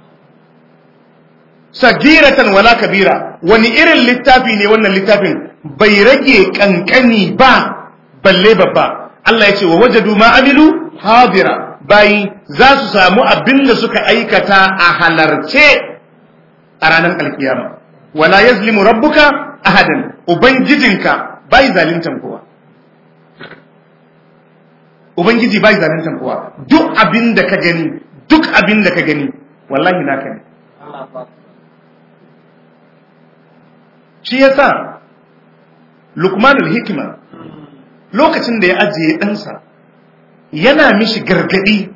sagiratan wala kabira wani irin littafi ne wannan littafin bai rage kankani ba balle babba Allah ya ce wa wajadu ma amilu hadira bayi za su samu abin da suka aikata a halarce a ranar alkiyama wala yazlimu rabbuka ahadan ubangijinka bai zalintan kowa ubangiji bai zalintan kowa duk abin da ka gani duk abin da ka gani wallahi naka ne shi yasa lukmanul hikima lokacin da ya ajiye ɗansa yana mishi gargadi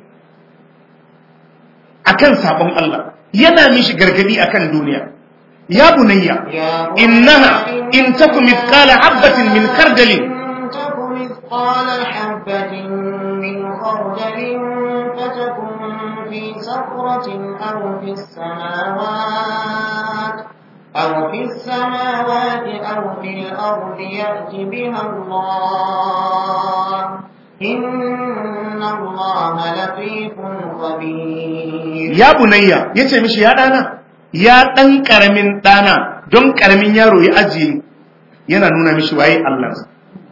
akan sabon Allah yana mishi gargadi akan duniya ya bunayya innaha in taku mithqala habatin min kardalin تك مثقال حبة من خردل فتكن في صخرة أو في السماوات أو في السماوات أو في الأرض يأت بها الله إن الله لطيف خبير ya bunayya yace mishi ya dana ya dan karamin dana don karamin yaro ya ajiye yana nuna mishi waye Allah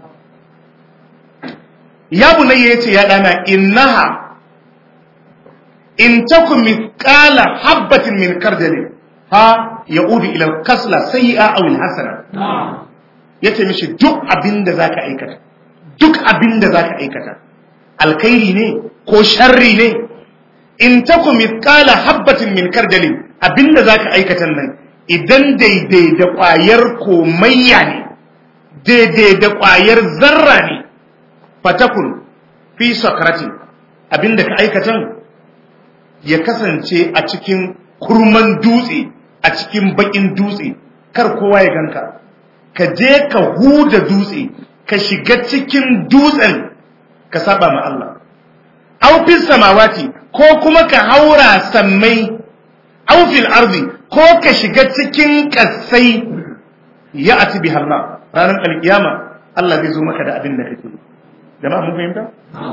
ya bunayya yace ya dana innaha in takum mithqala habatin min kardalin ha yaudu ila al-kasla sayyi'a aw al-hasana yace mishi duk abinda zaka aikata duk abinda zaka aikata alkhairi ne ko sharri ne in taku mithqala habatin min kardalin abinda zaka aikatan nan idan daidai da ƙwayar komayya ne daidai da ƙwayar zarra ne fatakun fi sakratin abinda ka aikatan ya kasance a cikin kurman dutse a cikin bakin dutse kar kowa ya ganka ka je ka huda dutse ka shiga cikin dutsen ka saba ma Allah aw fis samawati ko kuma ka haura sammai aw fil ardi ko ka shiga cikin kasai ya ati bi Allah ranar alkiyama Allah zai zo maka da abin da kake jama'a mun fahimta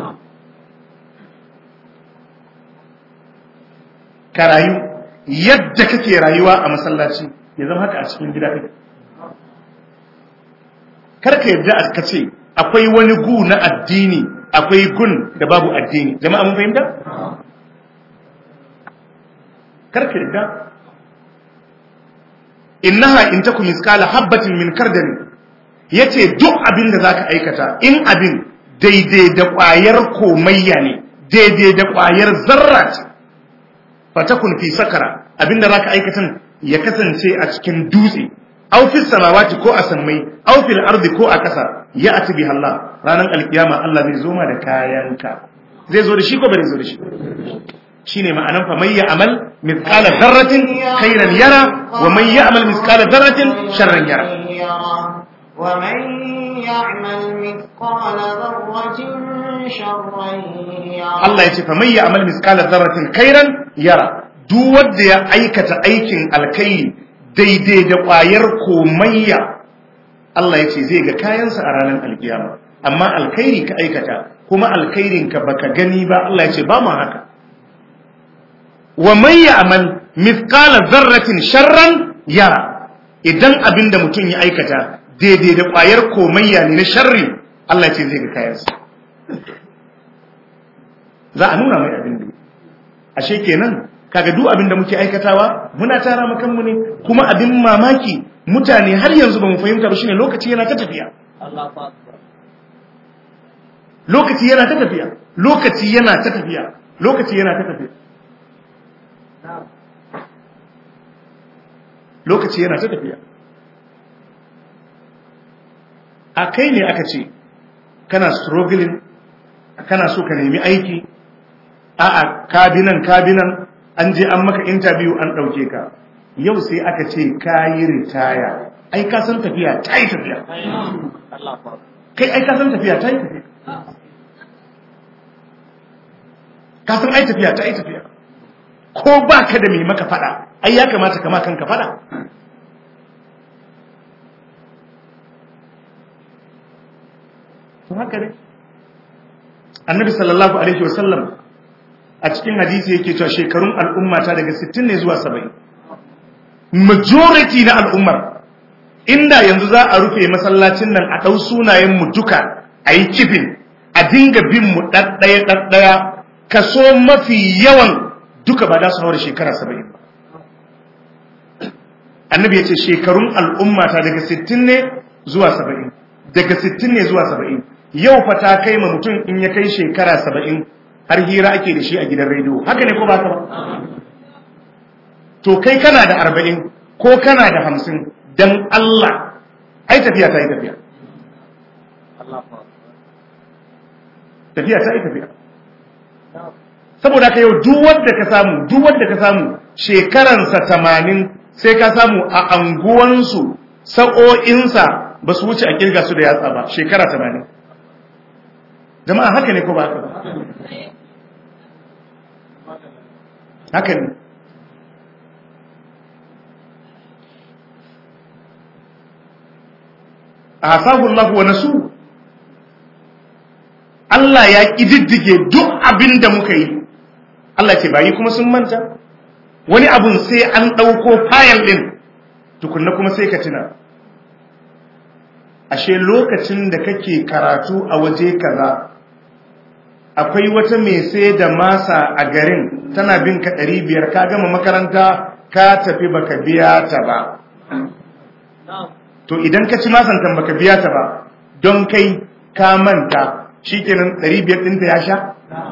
ka rayu yadda kake rayuwa a masallaci ya zama haka a cikin gida kake kar ka yadda ka ce akwai wani gu na addini akwai gun da babu addini jama'a mun fahimta karka yadda innaha in takum miskala habatin min kardani yace duk abin da zaka aikata in abin daidai da ƙwayar komayya ne daidai da ƙwayar zarra ce fatakun fi sakara abin da zaka aikatan ya kasance a cikin dutse aw fi samawati ko a sammai aw fil ardi ko a ƙasa ya ati bi Allah ranar alkiyama Allah zai zo ma da kayanka zai zo da shi ko bai zo da shi shine ma'anan fa may ya'mal mithqala dharratin khairan yara wa man ya'mal mithqala dharratin sharran yara ومن يعمل مثقال ذرة شرا يره Allah ya ce fa may ya'mal mithqala dharratin khairan yara duk wanda ya aikata aikin alkai daidai da ƙwayar komayya Allah ya ce zai ga kayansa a ranar alkiyama amma alkhairi ka aikata kuma alkhairin ka baka gani ba Allah ya ce ba mu haka wa man ya'mal mithqala dharratin sharran yara idan abinda mutum ya aikata daidai da ƙwayar komayya ne na sharri Allah ya ce zai ga kayansa za a nuna mai abin da ashe kenan kaga duk abin da muke aikatawa muna tara mu kanmu ne kuma abin mamaki mutane har yanzu ba mu fahimta ba shine lokaci yana ta tafiya lokaci yana ta tafiya lokaci yana ta tafiya lokaci yana ta tafiya lokaci yana ta tafiya a kai ne aka ce kana struggling kana so ka nemi aiki a'a kabinan kabinan an je an maka interview an ɗauke ka yau sai aka ce ka yi ritaya ai ka san tafiya ta yi tafiya kai ai ka san tafiya ta yi tafiya ka san ai tafiya ta yi tafiya ko ba ka da mai maka fada ai ya kamata kama kanka fada to haka ne annabi sallallahu alaihi wasallam a cikin hadisi yake cewa shekarun al'ummata daga 60 ne zuwa 70 majority na al'ummar inda yanzu za a rufe masallacin nan a ɗau sunayen mu duka a yi kifin a dinga bin mu ɗaɗɗaya ɗaɗɗaya kaso mafi yawan duka ba za su haura shekara 70 ba annabi ya ce shekarun al'ummata daga 60 ne zuwa saba'in daga sittin ne zuwa saba'in yau fa ta kai ma mutum in ya kai shekara saba'in har hira ake da shi a gidan rediyo haka ne ko ba ka ba to kai kana da arba'in ko kana da hamsin don Allah ai tafiya ta yi tafiya tafiya ta yi tafiya saboda ka yau duk wanda ka samu duk wanda ka samu shekaransa tamanin sai ka samu a anguwansu sa'o'insa ba su wuce a kirga su da yatsa ba shekara tamanin jama'a haka ne ko ba haka ba haka ne asahu Allah wa nasu Allah ya kididdige duk abin da muka yi Allah ce bayi kuma sun manta wani abun sai an ɗauko fayal ɗin tukunna kuma sai ka tuna ashe lokacin da kake karatu a waje kaza akwai wata mai sai da masa a garin tana bin ka ɗari biyar ka gama makaranta ka tafi baka biya ta ba to idan ka ci masantan baka biya ta ba don kai ka manta shikenan 500 ɗinta ya sha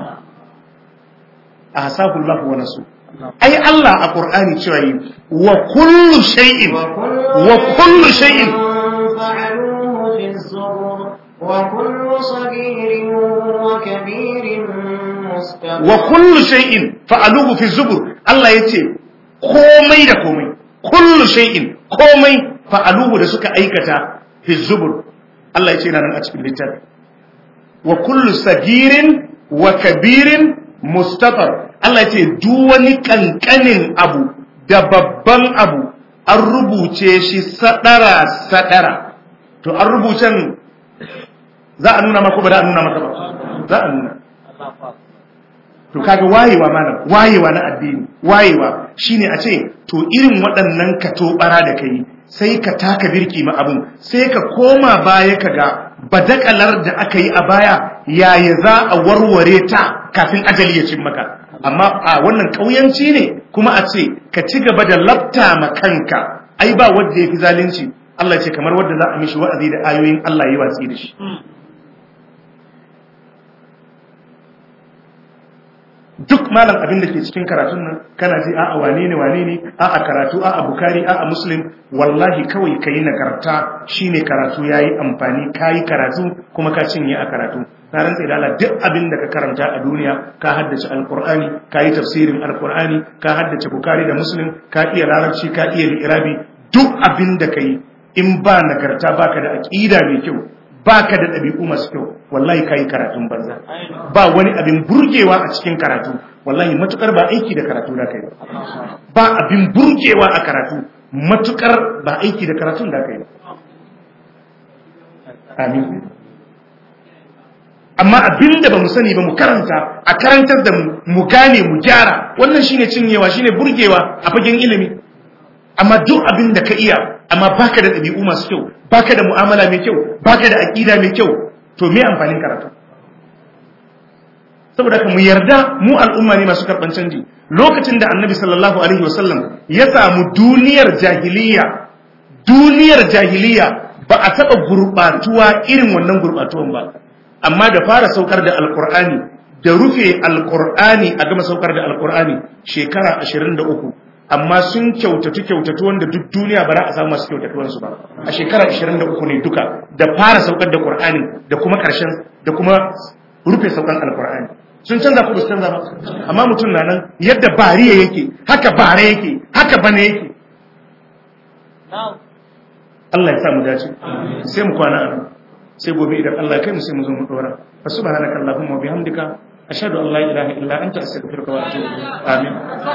a hasabullahu wa nasu ai Allah a Qur'ani cewa yi wa kullu shay'in wa kullu shay'in فعلوه في الزبر وكل صغير وكبير مستقر wa kullu shay'in fa'aluhu fi zubur Allah yace komai da komai kullu shay'in komai fa'aluhu da suka aikata fi zubur Allah yace yana nan a cikin littafi wa kullu sagirin wa kabirin mustafar Allah yace duk wani kankanin abu da babban abu an rubuce shi sadara sadara to an rubucen za a nuna maka ba da a nuna maka ba za a nuna to kaga wayewa malam wayewa na addini wayewa shine a ce to irin waɗannan ka tobara da kai sai ka taka birki ma abun sai ka koma baya ka ga badakalar da aka yi a baya yaya za a warware ta kafin ajali ya cin maka amma a wannan ƙauyanci ne kuma a ce ka ci gaba da lafta ma kanka ai ba wanda ya fi zalunci Allah ce kamar wanda za a mishi wa'azi da ayoyin Allah yi watsi da shi duk malam abin da ke cikin karatun nan kana ji a'a wane ne wane ne a'a karatu a'a bukari a'a muslim wallahi kawai ka yi nagarta shine karatu ya yi amfani ka yi karatu kuma ka cinye a karatu na rantsa da Allah duk abin da ka karanta a duniya ka haddace alqur'ani ka yi tafsirin alqur'ani ka haddace bukari da muslim ka iya larabci ka iya li'irabi duk abin da ka yi in ba nagarta baka da aqida mai kyau baka da ɗabi'u masu kyau wallahi kai karatun banza ba wani abin burgewa a cikin karatu wallahi matukar ba aiki da karatu da kai ba abin burgewa a karatu matukar ba aiki da karatun da kai amin amma abin da ba mu sani ba mu karanta a karantar da mu mu gane mu gyara wannan shine cinyewa shine burgewa a fagen ilimi amma duk abin da ka iya amma baka da ɗabi'u masu kyau baka da mu'amala mai kyau baka da aƙida mai kyau to me amfanin karatu saboda ka mu yarda mu al'umma ne masu karɓan canji lokacin da annabi sallallahu alaihi wasallam ya samu duniyar jahiliya duniyar jahiliya ba a taɓa gurɓatuwa irin wannan gurɓatuwan ba amma da fara saukar da alƙur'ani da rufe alƙur'ani a gama saukar da alƙur'ani shekara ashirin da uku amma sun kyautatu kyautatu wanda duk duniya ba za a samu masu kyautatuwansu ba a shekara 23 ne duka da fara saukar da Qur'ani da kuma karshen da kuma rufe saukar Al-Qur'ani sun canza ku su canza ba amma mutum na nan yadda bariya yake haka bare yake haka bane yake Allah ya sa mu dace sai mu kwana a sai gobe idan Allah ya kai mu sai mu zo mu dora fa subhanakallahumma wa bihamdika ashhadu an la ilaha illa anta astaghfiruka wa atubu ilaik amin